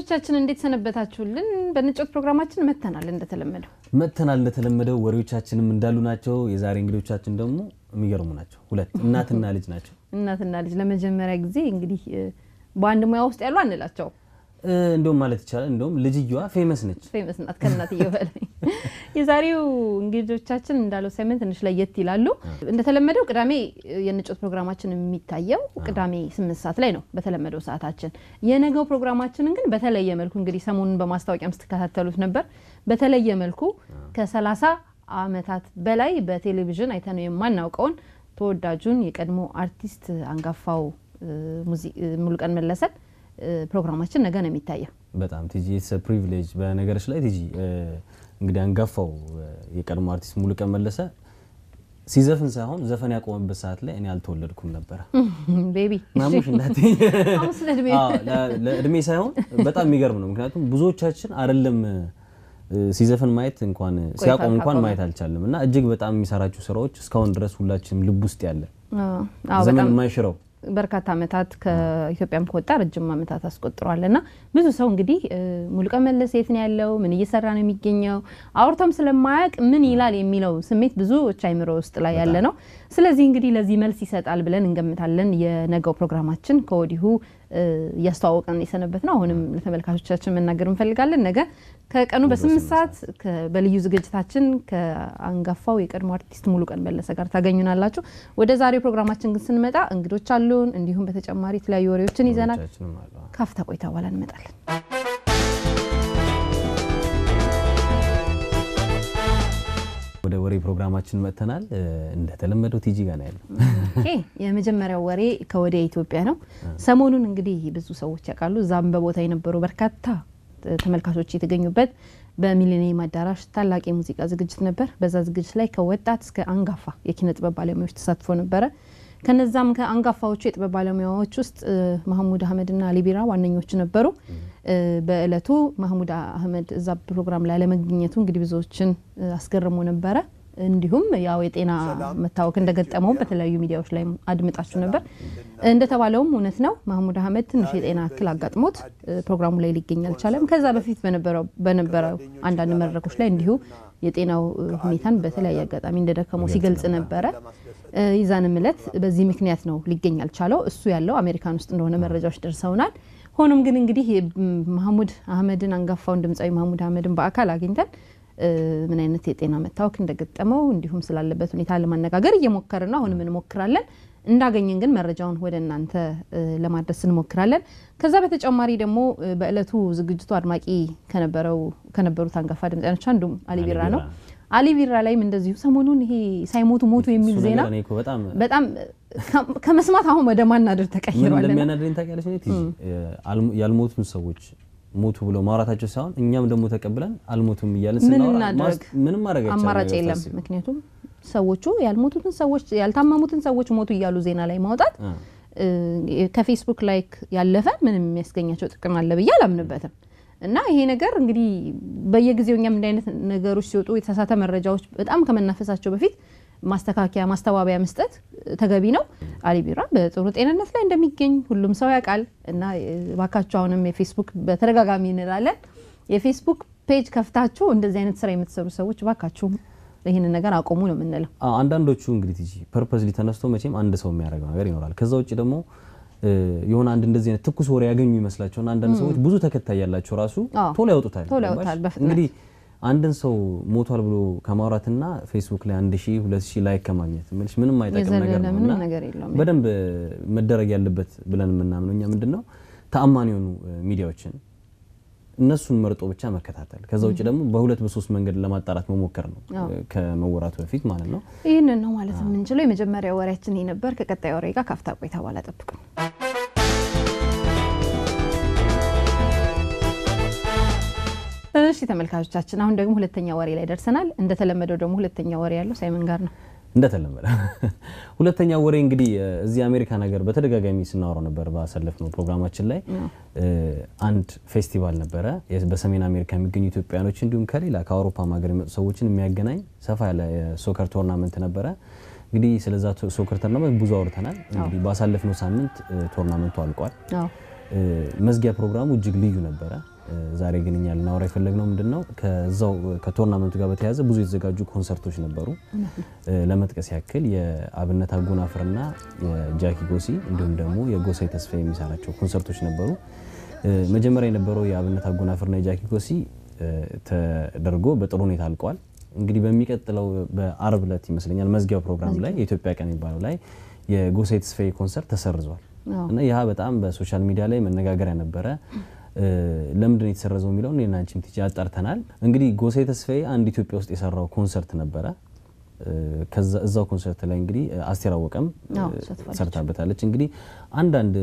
ተመልካቾቻችን እንዴት ሰነበታችሁልን? በንጮት ፕሮግራማችን መተናል እንደተለመደው መጥተናል። እንደተለመደው ወሬዎቻችንም እንዳሉ ናቸው። የዛሬ እንግዶቻችን ደግሞ የሚገርሙ ናቸው። ሁለት እናትና ልጅ ናቸው። እናትና ልጅ ለመጀመሪያ ጊዜ እንግዲህ በአንድ ሙያ ውስጥ ያሉ አንላቸው እንደውም ማለት ይቻላል እንደውም ልጅየዋ ፌመስ ነች። ፌመስ ናት ከእናትየው በላይ። የዛሬው እንግዶቻችን እንዳለው ሳይመን ትንሽ ለየት ይላሉ። እንደተለመደው ቅዳሜ የንጮት ፕሮግራማችን የሚታየው ቅዳሜ ስምንት ሰዓት ላይ ነው በተለመደው ሰዓታችን። የነገው ፕሮግራማችንን ግን በተለየ መልኩ እንግዲህ ሰሞኑን በማስታወቂያም ስትከታተሉት ነበር። በተለየ መልኩ ከሰላሳ ዓመታት በላይ በቴሌቪዥን አይተነው የማናውቀውን ተወዳጁን የቀድሞ አርቲስት አንጋፋው ሙሉቀን መለሰን ፕሮግራማችን ነገ ነው የሚታየው። በጣም ቲጂ ኢትስ ፕሪቪሌጅ። በነገሮች ላይ ቲጂ እንግዲህ አንጋፋው የቀድሞ አርቲስት ሙሉቀን መለሰ ሲዘፍን ሳይሆን ዘፈን ያቆመበት ሰዓት ላይ እኔ አልተወለድኩም ነበረ። ቤቢ ማሙሽ እንዳት ለእድሜ ሳይሆን በጣም የሚገርም ነው። ምክንያቱም ብዙዎቻችን አይደለም ሲዘፍን ማየት እንኳን ሲያቆም እንኳን ማየት አልቻለም እና እጅግ በጣም የሚሰራቸው ስራዎች እስካሁን ድረስ ሁላችንም ልብ ውስጥ ያለ ዘመን የማይሽረው በርካታ ዓመታት ከኢትዮጵያም ከወጣ ረጅም ዓመታት አስቆጥሯል እና ብዙ ሰው እንግዲህ ሙሉቀን መለሰ የት ነው ያለው? ምን እየሰራ ነው የሚገኘው? አውርቶም ስለማያውቅ ምን ይላል የሚለው ስሜት ብዙዎች አይምሮ ውስጥ ላይ ያለ ነው። ስለዚህ እንግዲህ ለዚህ መልስ ይሰጣል ብለን እንገምታለን። የነገው ፕሮግራማችን ከወዲሁ እያስተዋወቀን የሰነበት ነው። አሁንም ለተመልካቾቻችን መናገር እንፈልጋለን። ነገ ከቀኑ በስምንት ሰዓት በልዩ ዝግጅታችን ከአንጋፋው የቀድሞ አርቲስት ሙሉቀን መለሰ ጋር ታገኙናላችሁ። ወደ ዛሬው ፕሮግራማችን ግን ስንመጣ እንግዶች አሉን። እንዲሁም በተጨማሪ የተለያዩ ወሬዎችን ይዘናል። ካፍታ ቆይታ በኋላ እንመጣለን። ወደ ወሬ ፕሮግራማችን መጥተናል። እንደተለመደው ቲጂ ጋር ነው ያለው። የመጀመሪያው ወሬ ከወደ ኢትዮጵያ ነው። ሰሞኑን እንግዲህ ብዙ ሰዎች ያውቃሉ። እዛም በቦታ የነበሩ በርካታ ተመልካቾች የተገኙበት በሚሊኒየም አዳራሽ ታላቅ የሙዚቃ ዝግጅት ነበር። በዛ ዝግጅት ላይ ከወጣት እስከ አንጋፋ የኪነ ጥበብ ባለሙያዎች ተሳትፎ ነበረ። ከነዛም ከአንጋፋዎቹ የጥበብ ባለሙያዎች ውስጥ ማህሙድ አህመድና አሊቢራ ዋነኞቹ ነበሩ። በእለቱ ማህሙድ አህመድ እዛ ፕሮግራም ላይ አለመገኘቱ እንግዲህ ብዙዎችን አስገርሞ ነበረ። እንዲሁም ያው የጤና መታወክ እንደገጠመው በተለያዩ ሚዲያዎች ላይ አድምጣችሁ ነበር። እንደተባለውም እውነት ነው። ማህሙድ አህመድ ትንሽ የጤና እክል አጋጥሞት ፕሮግራሙ ላይ ሊገኝ አልቻለም። ከዛ በፊት በነበረው አንዳንድ መድረኮች ላይ እንዲሁ የጤናው ሁኔታን በተለያየ አጋጣሚ እንደደከመው ሲገልጽ ነበረ። ይዛንም እለት በዚህ ምክንያት ነው ሊገኝ አልቻለው። እሱ ያለው አሜሪካን ውስጥ እንደሆነ መረጃዎች ደርሰውናል። ሆኖም ግን እንግዲህ ማህሙድ አህመድን አንጋፋውን ድምፃዊ ማህሙድ አህመድን በአካል አግኝተን ምን አይነት የጤና መታወክ እንደገጠመው እንዲሁም ስላለበት ሁኔታ ለማነጋገር እየሞከርን ነው። አሁንም እንሞክራለን። እንዳገኘን ግን መረጃውን ወደ እናንተ ለማድረስ እንሞክራለን። ከዛ በተጨማሪ ደግሞ በእለቱ ዝግጅቱ አድማቂ ከነበሩት አንጋፋ ድምፃያኖች አንዱም አሊቢራ ነው። አሊቢራ ላይም እንደዚሁ ሰሞኑን ይሄ ሳይሞቱ ሞቱ የሚል ዜና በጣም ከመስማት አሁን ወደ ማናደር ተቀይሯል። እንደሚያናደኝ ታውቂያለሽ? ያልሞቱን ሰዎች ሞቱ ብለው ማውራታቸው ሳይሆን እኛም ደግሞ ተቀብለን አልሞቱም እያለን ስናወራ ምንም ማድረግ አማራጭ የለም። ምክንያቱም ሰዎቹ ያልሞቱትን ሰዎች ያልታመሙትን ሰዎች ሞቱ እያሉ ዜና ላይ ማውጣት ከፌስቡክ ላይክ ያለፈ ምንም የሚያስገኛቸው ጥቅም አለ ብዬ አላምንበትም። እና ይሄ ነገር እንግዲህ በየጊዜው እኛም እንዲህ አይነት ነገሮች ሲወጡ የተሳሳተ መረጃዎች በጣም ከመናፈሳቸው በፊት ማስተካከያ ማስተባበያ መስጠት ተገቢ ነው። አሊቢራ በጥሩ ጤንነት ላይ እንደሚገኝ ሁሉም ሰው ያውቃል። እና ባካችሁ አሁንም የፌስቡክ በተደጋጋሚ እንላለን የፌስቡክ ፔጅ ከፍታችሁ እንደዚህ አይነት ስራ የምትሰሩ ሰዎች ባካችሁ ይህንን ነገር አቆሙ ነው የምንለው። አንዳንዶቹ እንግዲህ ቲጂ ፐርፐዝሊ ተነስቶ መቼም አንድ ሰው የሚያደርገው ነገር ይኖራል። ከዛ ውጭ ደግሞ የሆነ አንድ እንደዚህ አይነት ትኩስ ወሬ ያገኙ ይመስላቸውና አንዳንድ ሰዎች ብዙ ተከታይ ያላቸው ራሱ ቶሎ ያወጡታል። እንግዲህ አንድን ሰው ሞቷል ብሎ ከማውራትና ፌስቡክ ላይ አንድ ሺህ ሁለት ሺህ ላይክ ከማግኘት ምልሽ ምንም አይጠቅም ነገር ነው እና በደንብ መደረግ ያለበት ብለን የምናምነው እኛ ምንድን ነው ተአማኒ የሆኑ ሚዲያዎችን እነሱን መርጦ ብቻ መከታተል፣ ከዛ ውጭ ደግሞ በሁለት በሶስት መንገድ ለማጣራት መሞከር ነው ከመወራቱ በፊት ማለት ነው። ይህንን ነው ማለት የምንችለው። የመጀመሪያ ወሬያችን ይህ ነበር። ከቀጣይ ወሬ ጋር ካፍታ ቆይታ በኋላ ጠብቁን። እሺ ተመልካቾቻችን፣ አሁን ደግሞ ሁለተኛ ወሬ ላይ ደርሰናል። እንደተለመደው ደግሞ ሁለተኛ ወሬ ያለው ሳይመን ጋር ነው። እንደተለመደ ሁለተኛ ወሬ እንግዲህ እዚህ አሜሪካ ነገር በተደጋጋሚ ስናወራው ነበር። ባሳለፍነው ፕሮግራማችን ላይ አንድ ፌስቲቫል ነበረ በሰሜን አሜሪካ የሚገኙ ኢትዮጵያኖች እንዲሁም ከሌላ ከአውሮፓ ሀገር የመጡ ሰዎችን የሚያገናኝ ሰፋ ያለ ሶከር ቶርናመንት ነበረ። እንግዲህ ስለዛ ሶከር ቶርናመንት ብዙ አውርተናል። እንግዲህ ባሳለፍነው ሳምንት ቶርናመንቱ አልቋል። መዝጊያ ፕሮግራሙ እጅግ ልዩ ነበረ። ዛሬ ግን እኛ ልናወራ የፈለግነው ምንድን ነው ከዛው ከቶርናመንቱ ጋር በተያያዘ ብዙ የተዘጋጁ ኮንሰርቶች ነበሩ። ለመጥቀስ ያክል የአብነት አጎናፍርና የጃኪ ጎሲ እንዲሁም ደግሞ የጎሳዬ ተስፋ የሚሰራቸው ኮንሰርቶች ነበሩ። መጀመሪያ የነበረው የአብነት አጎናፍርና የጃኪ ጎሲ ተደርጎ በጥሩ ሁኔታ አልቀዋል። እንግዲህ በሚቀጥለው በአርብ ዕለት ይመስለኛል መዝጊያው ፕሮግራም ላይ የኢትዮጵያ ቀን የሚባለው ላይ የጎሳዬ ተስፋዬ ኮንሰርት ተሰርዟል እና ይህ በጣም በሶሻል ሚዲያ ላይ መነጋገሪያ ነበረ። ለምንድን ነው የተሰረዘው የሚለውን እኔና አንቺም ትቼ አጣርተናል። እንግዲህ ጎሳዬ ተስፋዬ አንድ ኢትዮጵያ ውስጥ የሰራው ኮንሰርት ነበረ። እዛው ኮንሰርት ላይ እንግዲህ አስቴር አወቀም ሰርታበታለች። እንግዲህ አንዳንድ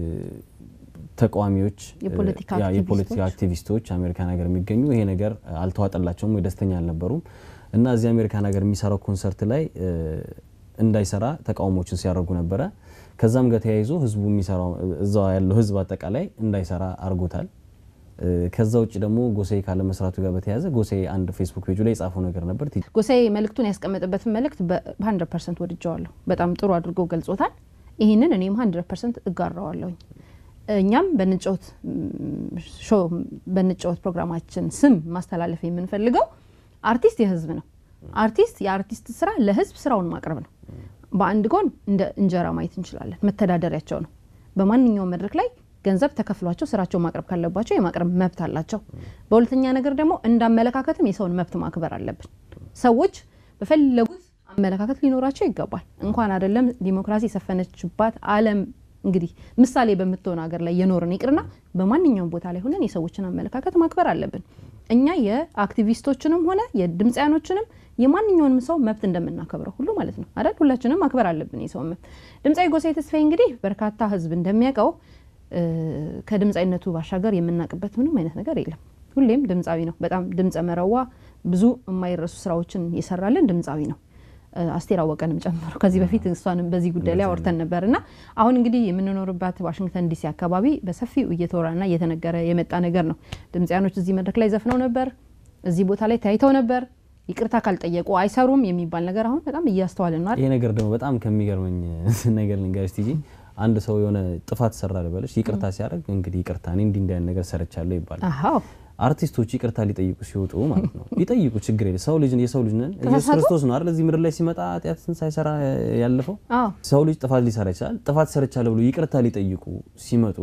ተቃዋሚዎች፣ የፖለቲካ አክቲቪስቶች አሜሪካን ሀገር የሚገኙ ይሄ ነገር አልተዋጠላቸውም ወይ ደስተኛ አልነበሩም እና እዚህ አሜሪካን ሀገር የሚሰራው ኮንሰርት ላይ እንዳይሰራ ተቃውሞችን ሲያደርጉ ነበረ። ከዛም ጋር ተያይዞ ህዝቡ የሚሰራው እዛ ያለው ህዝብ አጠቃላይ እንዳይሰራ አድርጎታል። ከዛ ውጭ ደግሞ ጎሳዬ ካለ መስራቱ ጋር በተያያዘ ጎሳዬ አንድ ፌስቡክ ፔጁ ላይ የጻፈው ነገር ነበር። ጎሳዬ መልእክቱን ያስቀመጠበትን መልእክት በ100 ፐርሰንት ወድጀዋለሁ። በጣም ጥሩ አድርጎ ገልጾታል። ይህንን እኔም 100 ፐርሰንት እጋራዋለሁኝ። እኛም በንጫወት ሾው በንጫወት ፕሮግራማችን ስም ማስተላለፍ የምንፈልገው አርቲስት የህዝብ ነው። አርቲስት የአርቲስት ስራ ለህዝብ ስራውን ማቅረብ ነው። በአንድ ጎን እንደ እንጀራ ማየት እንችላለን። መተዳደሪያቸው ነው። በማንኛውም መድረክ ላይ ገንዘብ ተከፍሏቸው ስራቸው ማቅረብ ካለባቸው የማቅረብ መብት አላቸው። በሁለተኛ ነገር ደግሞ እንደ አመለካከትም የሰውን መብት ማክበር አለብን። ሰዎች በፈለጉት አመለካከት ሊኖራቸው ይገባል። እንኳን አይደለም ዲሞክራሲ የሰፈነችባት ዓለም እንግዲህ ምሳሌ በምትሆን ሀገር ላይ የኖርን ይቅርና በማንኛውም ቦታ ላይ ሆነን የሰዎችን አመለካከት ማክበር አለብን። እኛ የአክቲቪስቶችንም ሆነ የድምፃያኖችንም የማንኛውንም ሰው መብት እንደምናከብረው ሁሉ ማለት ነው አይደል? ሁላችንም ማክበር አለብን የሰው መብት። ድምፃዊ ጎሳዬ ተስፋዬ እንግዲህ በርካታ ህዝብ እንደሚያውቀው ከድምፃዊነቱ ባሻገር የምናውቅበት ምንም አይነት ነገር የለም። ሁሌም ድምፃዊ ነው። በጣም ድምፀ መረዋ ብዙ የማይረሱ ስራዎችን የሰራልን ድምፃዊ ነው። አስቴር አወቀንም ጨምሮ ከዚህ በፊት እሷንም በዚህ ጉዳይ ላይ አውርተን ነበር እና አሁን እንግዲህ የምንኖርባት ዋሽንግተን ዲሲ አካባቢ በሰፊው እየተወራና እየተነገረ የመጣ ነገር ነው። ድምፃያኖች እዚህ መድረክ ላይ ዘፍነው ነበር፣ እዚህ ቦታ ላይ ታይተው ነበር፣ ይቅርታ ካልጠየቁ አይሰሩም የሚባል ነገር አሁን በጣም እያስተዋልን ነው። ይሄ ነገር ደግሞ በጣም ከሚገርመኝ ነገር ልንገርሽ ቲጂ አንድ ሰው የሆነ ጥፋት ሰራ ልበለሽ ይቅርታ ሲያደርግ እንግዲህ ይቅርታ እኔ እንዲህ እንዲህ ነገር ሰርቻለሁ ይባላል። አርቲስቶች ይቅርታ ሊጠይቁ ሲወጡ ማለት ነው ሊጠይቁ ችግር የለ ሰው ልጅ የሰው ልጅ ነን። ኢየሱስ ክርስቶስ ነው አይደል እዚህ ምድር ላይ ሲመጣ ኃጢአትን ሳይሰራ ያለፈው። ሰው ልጅ ጥፋት ሊሰራ ይችላል። ጥፋት ሰርቻለሁ ብሎ ይቅርታ ሊጠይቁ ሲመጡ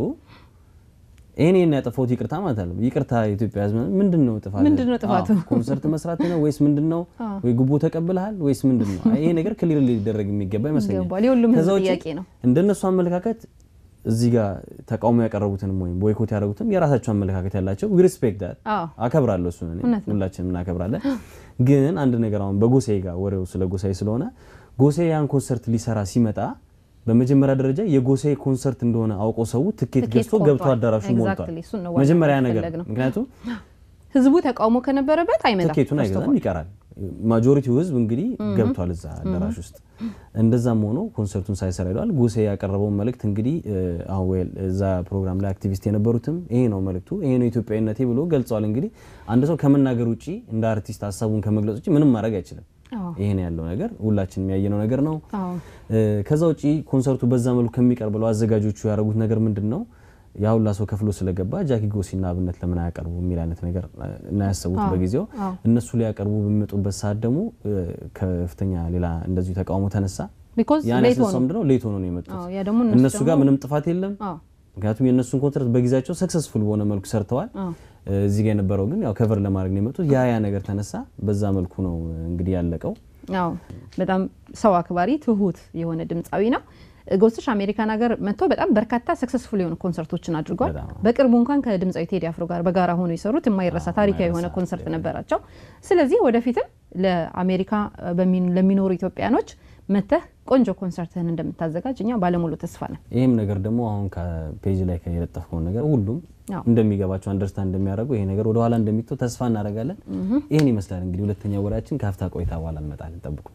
ይሄን ይሄን ያጠፋሁት ይቅርታ ማለት አለ። ይቅርታ የኢትዮጵያ ሕዝብ ምንድን ነው ጥፋት? ምንድን ነው ጥፋቱ? ኮንሰርት መስራት ነው ወይስ ምንድን ነው? ወይ ጉቦ ተቀብለሃል ወይስ ምንድን ነው? ይሄ ነገር ክሊር ሊደረግ የሚገባ ይመስለኛል። የሁሉም ሕዝብ ጥያቄ ነው። እንደነሱ አመለካከት እዚህ ጋር ተቃውሞ ያቀረቡትንም ወይም ቦይኮት ያደረጉትም የራሳቸው አመለካከት ያላቸው ዊ ሪስፔክት ዳት አከብራለሁ። እሱን ሁላችንም እናከብራለን። ግን አንድ ነገር አሁን በጎሳዬ ጋር ወሬው ስለ ጎሳዬ ስለሆነ ጎሳዬ ያን ኮንሰርት ሊሰራ ሲመጣ በመጀመሪያ ደረጃ የጎሳዬ ኮንሰርት እንደሆነ አውቆ ሰው ትኬት ገዝቶ ገብቶ አዳራሹ ሞልቷል። መጀመሪያ ነገር ምክንያቱም ህዝቡ ተቃውሞ ከነበረበት አይመጣም፣ ትኬቱን አይገዛም፣ ይቀራል። ማጆሪቲው ህዝብ እንግዲህ ገብቷል እዛ አዳራሽ ውስጥ። እንደዛም ሆኖ ኮንሰርቱን ሳይሰራ ሄደዋል። ጎሳዬ ያቀረበውን መልእክት እንግዲህ አዌል እዛ ፕሮግራም ላይ አክቲቪስት የነበሩትም ይሄ ነው መልእክቱ፣ ይሄ ነው ኢትዮጵያዊነቴ ብሎ ገልጸዋል። እንግዲህ አንድ ሰው ከመናገር ውጭ እንደ አርቲስት ሀሳቡን ከመግለጽ ውጭ ምንም ማድረግ አይችልም። ይሄን ያለው ነገር ሁላችንም ያየነው ነገር ነው። ከዛ ውጪ ኮንሰርቱ በዛ መልኩ ከሚቀርብ ብለው አዘጋጆቹ ያደረጉት ነገር ምንድን ነው? ያ ሁላ ሰው ከፍሎ ስለገባ ጃኪ ጎሲና አብነት ለምን አያቀርቡ የሚል አይነት ነገር እና ያሰቡት በጊዜው እነሱ ሊያቀርቡ በሚመጡበት ሰዓት ደግሞ ከፍተኛ ሌላ እንደዚሁ ተቃውሞ ተነሳ። ያን ያስነሳው ምንድን ነው? ሌት ሆኖ ነው የመጡት። እነሱ ጋር ምንም ጥፋት የለም። ምክንያቱም የእነሱን ኮንሰርት በጊዜያቸው ሰክሰስፉል በሆነ መልኩ ሰርተዋል። እዚህ ጋር የነበረው ግን ያው ከቨር ለማድረግ ነው የመጡት። ያ ያ ነገር ተነሳ። በዛ መልኩ ነው እንግዲህ ያለቀው። አዎ በጣም ሰው አክባሪ ትሁት የሆነ ድምፃዊ ነው። ጎስሽ አሜሪካን ሀገር መጥቶ በጣም በርካታ ሰክሰስፉል የሆኑ ኮንሰርቶችን አድርጓል። በቅርቡ እንኳን ከድምፃዊ ቴዲ አፍሮ ጋር በጋራ ሆኖ የሰሩት የማይረሳ ታሪካዊ የሆነ ኮንሰርት ነበራቸው። ስለዚህ ወደፊትም ለአሜሪካ ለሚኖሩ ኢትዮጵያኖች መተህ ቆንጆ ኮንሰርትህን እንደምታዘጋጅ እኛ ባለሙሉ ተስፋ ነን። ይህም ነገር ደግሞ አሁን ከፔጅ ላይ የለጠፍከውን ነገር ሁሉም እንደሚገባቸው አንደርስታንድ እንደሚያደርገው ይሄ ነገር ወደኋላ እንደሚተው ተስፋ እናደርጋለን። ይህን ይመስላል እንግዲህ ሁለተኛ ወሬያችን ከሀፍታ ቆይታ በኋላ እንመጣለን። ጠብቁ።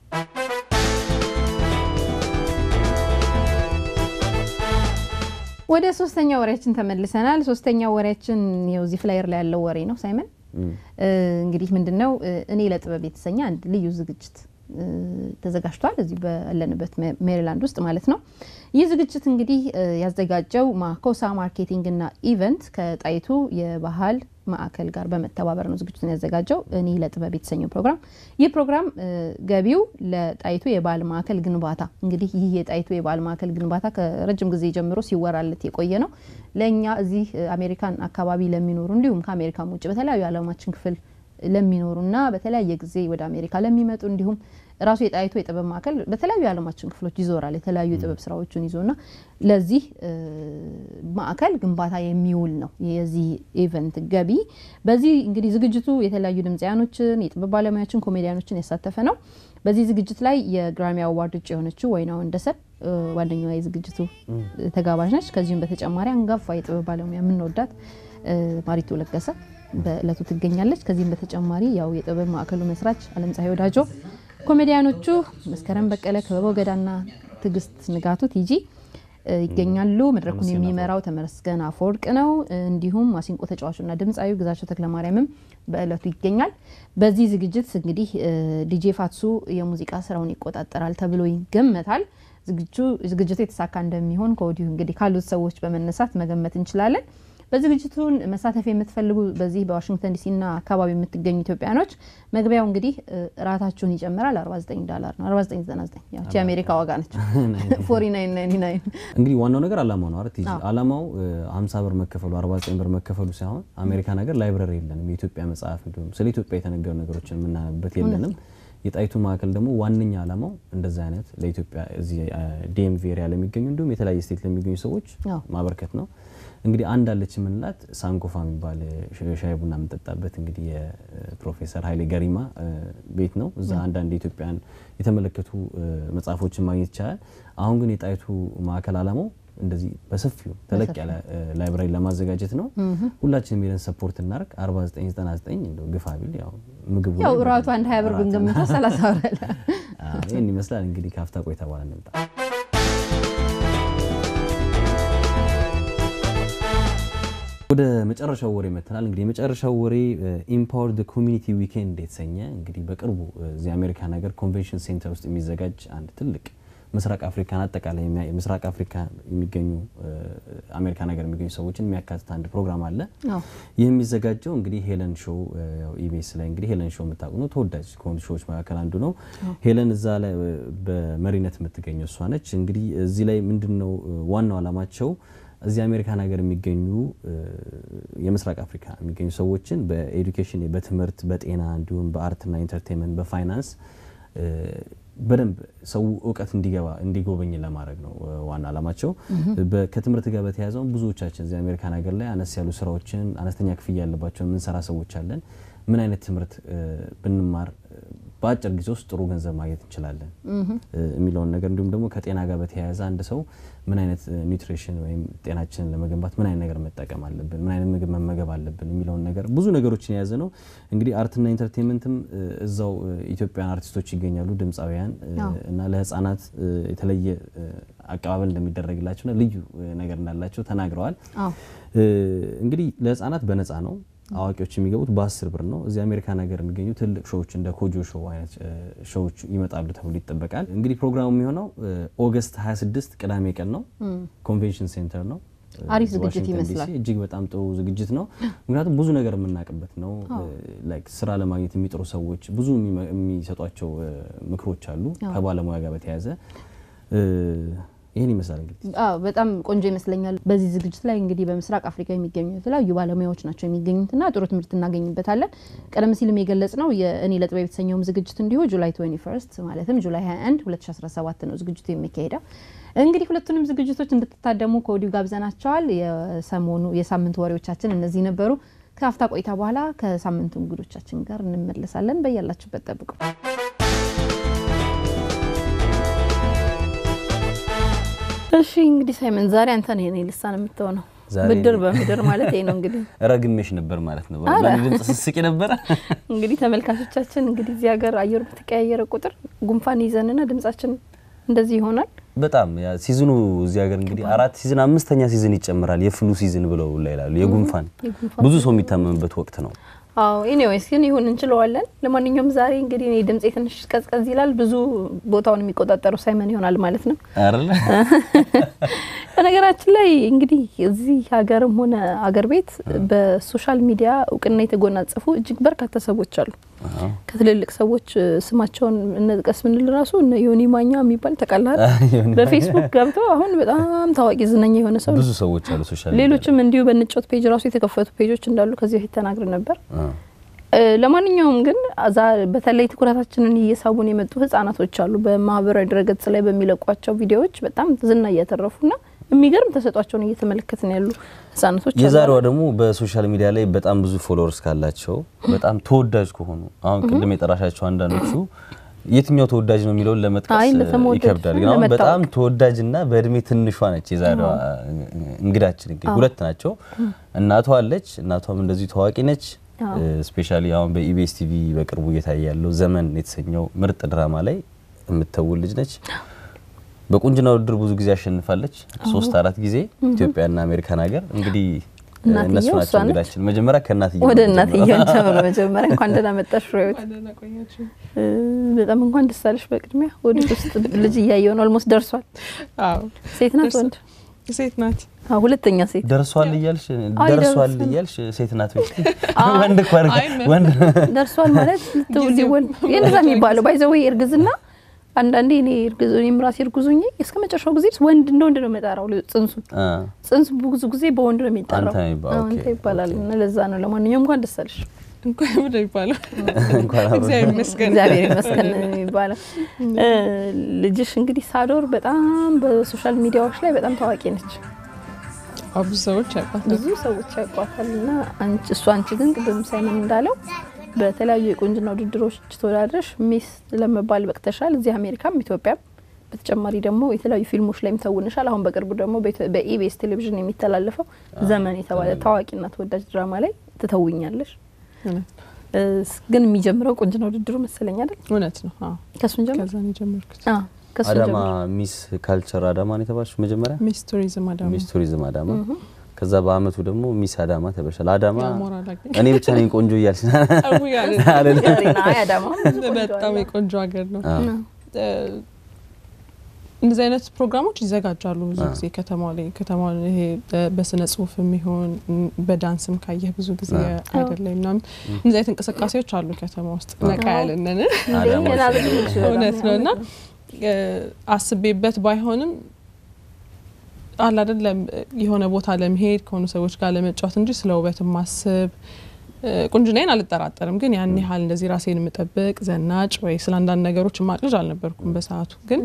ወደ ሶስተኛ ወሬያችን ተመልሰናል። ሶስተኛ ወሬያችን ይኸው እዚህ ፍላየር ላይ ያለው ወሬ ነው። ሳይመን እንግዲህ ምንድን ነው እኔ ለጥበብ የተሰኘ አንድ ልዩ ዝግጅት ተዘጋጅቷል። እዚህ ባለንበት ሜሪላንድ ውስጥ ማለት ነው። ይህ ዝግጅት እንግዲህ ያዘጋጀው ማኮሳ ማርኬቲንግ እና ኢቨንት ከጣይቱ የባህል ማዕከል ጋር በመተባበር ነው ዝግጅቱን ያዘጋጀው። እኔ ለጥበብ የተሰኘው ፕሮግራም ይህ ፕሮግራም ገቢው ለጣይቱ የባህል ማዕከል ግንባታ እንግዲህ ይህ የጣይቱ የባህል ማዕከል ግንባታ ከረጅም ጊዜ ጀምሮ ሲወራለት የቆየ ነው። ለእኛ እዚህ አሜሪካን አካባቢ ለሚኖሩ እንዲሁም ከአሜሪካም ውጭ በተለያዩ የዓለማችን ክፍል ለሚኖሩና በተለያየ ጊዜ ወደ አሜሪካ ለሚመጡ እንዲሁም ራሱ የጣይቱ የጥበብ ማዕከል በተለያዩ የዓለማችን ክፍሎች ይዞራል የተለያዩ የጥበብ ስራዎችን ይዞና ለዚህ ማዕከል ግንባታ የሚውል ነው የዚህ ኢቨንት ገቢ። በዚህ እንግዲህ ዝግጅቱ የተለያዩ ድምፃያኖችን፣ የጥበብ ባለሙያዎችን፣ ኮሜዲያኖችን ያሳተፈ ነው። በዚህ ዝግጅት ላይ የግራሚ አዋርድ እጩ የሆነችው ወይና ወንደሰን ዋነኛዋ የዝግጅቱ ተጋባዥ ነች። ከዚሁም በተጨማሪ አንጋፋ የጥበብ ባለሙያ የምንወዳት ማሪቱ ለገሰ በእለቱ ትገኛለች። ከዚህም በተጨማሪ ያው የጥበብ ማዕከሉ መስራች አለም ፀሐይ ወዳጆ፣ ኮሜዲያኖቹ መስከረም በቀለ፣ ክበበው ገዳና ትዕግስት ንጋቱ ቲጂ ይገኛሉ። መድረኩን የሚመራው ተመስገን አፈወርቅ ነው። እንዲሁም ማሲንቆ ተጫዋቹና ድምፃዊ ግዛቸው ተክለማርያምም በእለቱ ይገኛል። በዚህ ዝግጅት እንግዲህ ዲጄ ፋትሱ የሙዚቃ ስራውን ይቆጣጠራል ተብሎ ይገመታል። ዝግጅቱ የተሳካ እንደሚሆን ከወዲሁ እንግዲህ ካሉት ሰዎች በመነሳት መገመት እንችላለን። በዝግጅቱን መሳተፍ የምትፈልጉ በዚህ በዋሽንግተን ዲሲና አካባቢ የምትገኙ ኢትዮጵያኖች መግቢያው እንግዲህ ራታችሁን ይጨምራል። 49 ዶላር ነው። 4999 ያው የአሜሪካ ዋጋ ነች። 4999 እንግዲህ ዋናው ነገር አላማው ነው አይደል? አላማው 50 ብር መከፈሉ 49 ብር መከፈሉ ሳይሆን አሜሪካ ነገር ላይብረሪ የለንም። የኢትዮጵያ መጽሐፍ እንዲሁም ስለ ኢትዮጵያ የተነገሩ ነገሮችን የምናነብበት የለንም። የጣይቱ ማዕከል ደግሞ ዋነኛ ዓላማው እንደዛ አይነት ለኢትዮጵያ እዚህ ዲኤምቪ ኤሪያ ለሚገኙ እንዲሁም የተለያየ ስቴት ለሚገኙ ሰዎች ማበርከት ነው። እንግዲህ አንድ አለች የምንላት ሳንኮፋ የሚባል ሻይ ቡና የምንጠጣበት እንግዲህ የፕሮፌሰር ኃይሌ ገሪማ ቤት ነው። እዛ አንዳንድ የኢትዮጵያን የተመለከቱ መጽሐፎችን ማግኘት ይቻላል። አሁን ግን የጣይቱ ማዕከል ዓላማው እንደዚህ በሰፊው ተለቅ ያለ ላይብራሪ ለማዘጋጀት ነው። ሁላችንም ሄደን ሰፖርት እናርግ። 4999 እንደው ግፋ ቢል ያው ምግቡ ያው እራቱ አንድ ሀያ ብር ብንገምተው 30 ብር ይህን ይመስላል። እንግዲህ ከአፍታ ቆይታ በኋላ እንምጣ። ወደ መጨረሻው ወሬ መተናል። እንግዲህ የመጨረሻው ወሬ ኢምፓወር ደ ኮሚኒቲ ዊኬንድ የተሰኘ እንግዲህ በቅርቡ እዚህ አሜሪካ ነገር ኮንቬንሽን ሴንተር ውስጥ የሚዘጋጅ አንድ ትልቅ ምስራቅ አፍሪካን አጠቃላይ ምስራቅ አፍሪካ የሚገኙ አሜሪካ ነገር የሚገኙ ሰዎችን የሚያካትት አንድ ፕሮግራም አለ። ይህ የሚዘጋጀው እንግዲህ ሄለን ሾው ኢቢኤስ ላይ እንግዲህ ሄለን ሾው የምታውቁ ነው። ተወዳጅ ከሆኑ ሾዎች መካከል አንዱ ነው። ሄለን እዛ ላይ በመሪነት የምትገኘው እሷ ነች። እንግዲህ እዚህ ላይ ምንድን ነው ዋናው ዓላማቸው እዚህ አሜሪካን ሀገር የሚገኙ የምስራቅ አፍሪካ የሚገኙ ሰዎችን በኤዱኬሽን በትምህርት፣ በጤና እንዲሁም በአርትና ኢንተርቴንመንት፣ በፋይናንስ በደንብ ሰው እውቀት እንዲገባ እንዲጎበኝ ለማድረግ ነው ዋና ዓላማቸው። ከትምህርት ጋር በተያያዘው ብዙዎቻችን እዚህ አሜሪካን ሀገር ላይ አነስ ያሉ ስራዎችን አነስተኛ ክፍያ ያለባቸውን የምንሰራ ሰዎች አለን። ምን አይነት ትምህርት ብንማር በአጭር ጊዜ ውስጥ ጥሩ ገንዘብ ማግኘት እንችላለን የሚለውን ነገር እንዲሁም ደግሞ ከጤና ጋር በተያያዘ አንድ ሰው ምን አይነት ኒውትሪሽን ወይም ጤናችንን ለመገንባት ምን አይነት ነገር መጠቀም አለብን፣ ምን አይነት ምግብ መመገብ አለብን የሚለውን ነገር ብዙ ነገሮችን የያዘ ነው። እንግዲህ አርትና ኢንተርቴንመንትም እዛው ኢትዮጵያን አርቲስቶች ይገኛሉ፣ ድምፃውያን እና ለህፃናት የተለየ አቀባበል እንደሚደረግላቸውና ልዩ ነገር እንዳላቸው ተናግረዋል። እንግዲህ ለህፃናት በነፃ ነው። አዋቂዎች የሚገቡት በአስር ብር ነው። እዚህ አሜሪካ ነገር የሚገኙ ትልቅ ሾዎች እንደ ኮጆ ሾው አይነት ሾዎች ይመጣሉ ተብሎ ይጠበቃል። እንግዲህ ፕሮግራሙ የሚሆነው ኦገስት 26 ቅዳሜ ቀን ነው። ኮንቬንሽን ሴንተር ነው። አሪፍ ዝግጅት ይመስላል። እጅግ በጣም ጥሩ ዝግጅት ነው። ምክንያቱም ብዙ ነገር የምናውቅበት ነው። ስራ ለማግኘት የሚጥሩ ሰዎች ብዙ የሚሰጧቸው ምክሮች አሉ ከባለሙያ ጋር በተያያዘ ይህን ይመስላል እንግዲህ በጣም ቆንጆ ይመስለኛል። በዚህ ዝግጅት ላይ እንግዲህ በምስራቅ አፍሪካ የሚገኙ የተለያዩ ባለሙያዎች ናቸው የሚገኙትና ጥሩ ትምህርት እናገኝበታለን። ቀደም ሲልም የገለጽ ነው የእኔ ለጥበብ የተሰኘውም ዝግጅት እንዲሁ ጁላይ 21 ማለትም ጁላይ 21 2017 ነው ዝግጅቱ የሚካሄደው። እንግዲህ ሁለቱንም ዝግጅቶች እንድትታደሙ ከወዲሁ ጋብዘናቸዋል። የሰሞኑ የሳምንቱ ወሬዎቻችን እነዚህ ነበሩ። ከአፍታ ቆይታ በኋላ ከሳምንቱ እንግዶቻችን ጋር እንመለሳለን። በያላችሁበት ጠብቁ። እሺ እንግዲህ ሳይመን ዛሬ አንተ ነህ የኔ ልሳን የምትሆነው። ብድር በምድር ማለት ይሄ ነው እንግዲህ። ረግሜሽ ነበር ማለት ነው። ድምጽ ስስቂ ነበረ። እንግዲህ ተመልካቾቻችን እንግዲህ እዚህ ሀገር አየሩ በተቀያየረ ቁጥር ጉንፋን ይዘንና ድምጻችን እንደዚህ ይሆናል። በጣም ሲዝኑ እዚህ ሀገር እንግዲህ አራት ሲዝን አምስተኛ ሲዝን ይጨምራል። የፍሉ ሲዝን ብለው ላይ ይላሉ። የጉንፋን ብዙ ሰው የሚታመምበት ወቅት ነው። አዎ ኤኒዌይስ ግን ይሁን እንችለዋለን። ለማንኛውም ዛሬ እንግዲህ እኔ ድምጼ ትንሽ ቀዝቀዝ ይላል። ብዙ ቦታውን የሚቆጣጠረው ሳይመን ይሆናል ማለት ነው አይደለ? በነገራችን ላይ እንግዲህ እዚህ ሀገርም ሆነ አገር ቤት በሶሻል ሚዲያ እውቅና የተጎናጸፉ እጅግ በርካታ ሰዎች አሉ። ከትልልቅ ሰዎች ስማቸውን እንጥቀስ ብንል ራሱ እነ ዮኒ ማኛ የሚባል ተቀላል በፌስቡክ ገብተው አሁን በጣም ታዋቂ ዝነኛ የሆነ ሰው ብዙ ሰዎች አሉ ሶሻል ሌሎችም እንዲሁ በንጮት ፔጅ ራሱ የተከፈቱ ፔጆች እንዳሉ ከዚህ በፊት ተናግረን ነበር። ለማንኛውም ግን በተለይ ትኩረታችንን እየሳቡን የመጡ ህጻናቶች አሉ። በማህበራዊ ድረገጽ ላይ በሚለቋቸው ቪዲዮዎች በጣም ዝና እያተረፉና የሚገርም ተሰጧቸውን እየተመለከትን ያሉ ህጻናቶች አሉ። የዛሬዋ ደግሞ በሶሻል ሚዲያ ላይ በጣም ብዙ ፎሎወርስ ካላቸው በጣም ተወዳጅ ከሆኑ አሁን ቅድም የጠራሻቸው አንዳንዶቹ የትኛው ተወዳጅ ነው የሚለውን ለመጥቀስ ይከብዳል። ግን አሁን በጣም ተወዳጅና በእድሜ ትንሿ ነች የዛሬዋ እንግዳችን። እንግዲህ ሁለት ናቸው። እናቷ አለች። እናቷም እንደዚሁ ታዋቂ ነች። ስፔሻሊ አሁን በኢቢኤስ ቲቪ በቅርቡ እየታየ ያለው ዘመን የተሰኘው ምርጥ ድራማ ላይ የምትተውል ልጅ ነች። በቁንጅና ውድድር ብዙ ጊዜ አሸንፋለች። ሶስት አራት ጊዜ ኢትዮጵያና አሜሪካን ሀገር እንግዲህ እነሱ ናቸው እንግዳችን። መጀመሪያ ከእናትዬ ወደ እናትዬ ጀምሮ መጀመሪያ እንኳን ደህና መጣሽ ፍሬህይወት። በጣም እንኳን ደስ አለሽ። በቅድሚያ ወደ ውስጥ ልጅ እያየሁ ነው። ኦልሞስት ደርሷል። ሴት ናት ወንድ? ሴት ናት። ሁለተኛ ሴት ደርሷል እያልሽ ደርሷል እያልሽ ሴት ናት ወይ? ወንድ እኮ ወንድ ደርሷል ማለት ሊወልድ እንደዛ የሚባለው ባይዘወይ እርግዝና አንዳንዴ እኔ እኔም ራሴ እርጉዙኝ እስከ መጨረሻው ጊዜ ወንድ እንደ ወንድ ነው የምጠራው። ጽንሱ ጽንሱ ብዙ ጊዜ በወንድ ነው የሚጠራው። አንተ ይባላል እና ለዛ ነው። ለማንኛውም እንኳን ደስ አለሽ። እንኳን ወደ ይባላል እግዚአብሔር ይመስገን የሚባለው ልጅሽ እንግዲህ ሳዶር በጣም በሶሻል ሚዲያዎች ላይ በጣም ታዋቂ ነች። ብዙ ሰዎች ያውቋታል፣ ብዙ ሰዎች ያውቋታል። እና እሱ አንቺ ግን ቅድም ሳይመን እንዳለው በተለያዩ የቁንጅና ውድድሮች ተወዳድረሽ ሚስ ለመባል በቅተሻል። እዚህ አሜሪካም ኢትዮጵያም። በተጨማሪ ደግሞ የተለያዩ ፊልሞች ላይም ተውንሻል። አሁን በቅርቡ ደግሞ በኢቢኤስ ቴሌቪዥን የሚተላለፈው ዘመን የተባለ ታዋቂና ተወዳጅ ድራማ ላይ ትተውኛለሽ። ግን የሚጀምረው ቁንጅና ውድድሩ መሰለኝ አይደል? እውነት ነው። ከሱን ጀምር ከዛ ነው የጀመርኩት። አዳማ ሚስ ካልቸር አዳማ ነው የተባልሽ መጀመሪያ? ሚስ ቱሪዝም አዳማ። ሚስ ቱሪዝም አዳማ ከዛ በአመቱ ደግሞ ሚስ አዳማ ተበሻል። አዳማ እኔ ብቻ ነኝ ቆንጆ እያልሽ በጣም የቆንጆ ሀገር ነው። እንደዚህ አይነት ፕሮግራሞች ይዘጋጃሉ ብዙ ጊዜ ከተማው ላይ ከተማ ይሄ በስነ ጽሁፍ የሚሆን በዳንስም ካየህ ብዙ ጊዜ አይደለ ምናምን እንደዚህ አይነት እንቅስቃሴዎች አሉ ከተማ ውስጥ ነቃ ያለንን እውነት ነው እና አስቤበት ባይሆንም አለ አይደለም የሆነ ቦታ ለመሄድ ከሆኑ ሰዎች ጋር ለመጫወት እንጂ ስለ ውበት ማስብ ቁንጅናዬን አልጠራጠርም። ግን ያን ያህል እንደዚህ ራሴን የምጠብቅ ዘናጭ ወይ ስለ አንዳንድ ነገሮች ማቅ ልጅ አልነበርኩም በሰዓቱ። ግን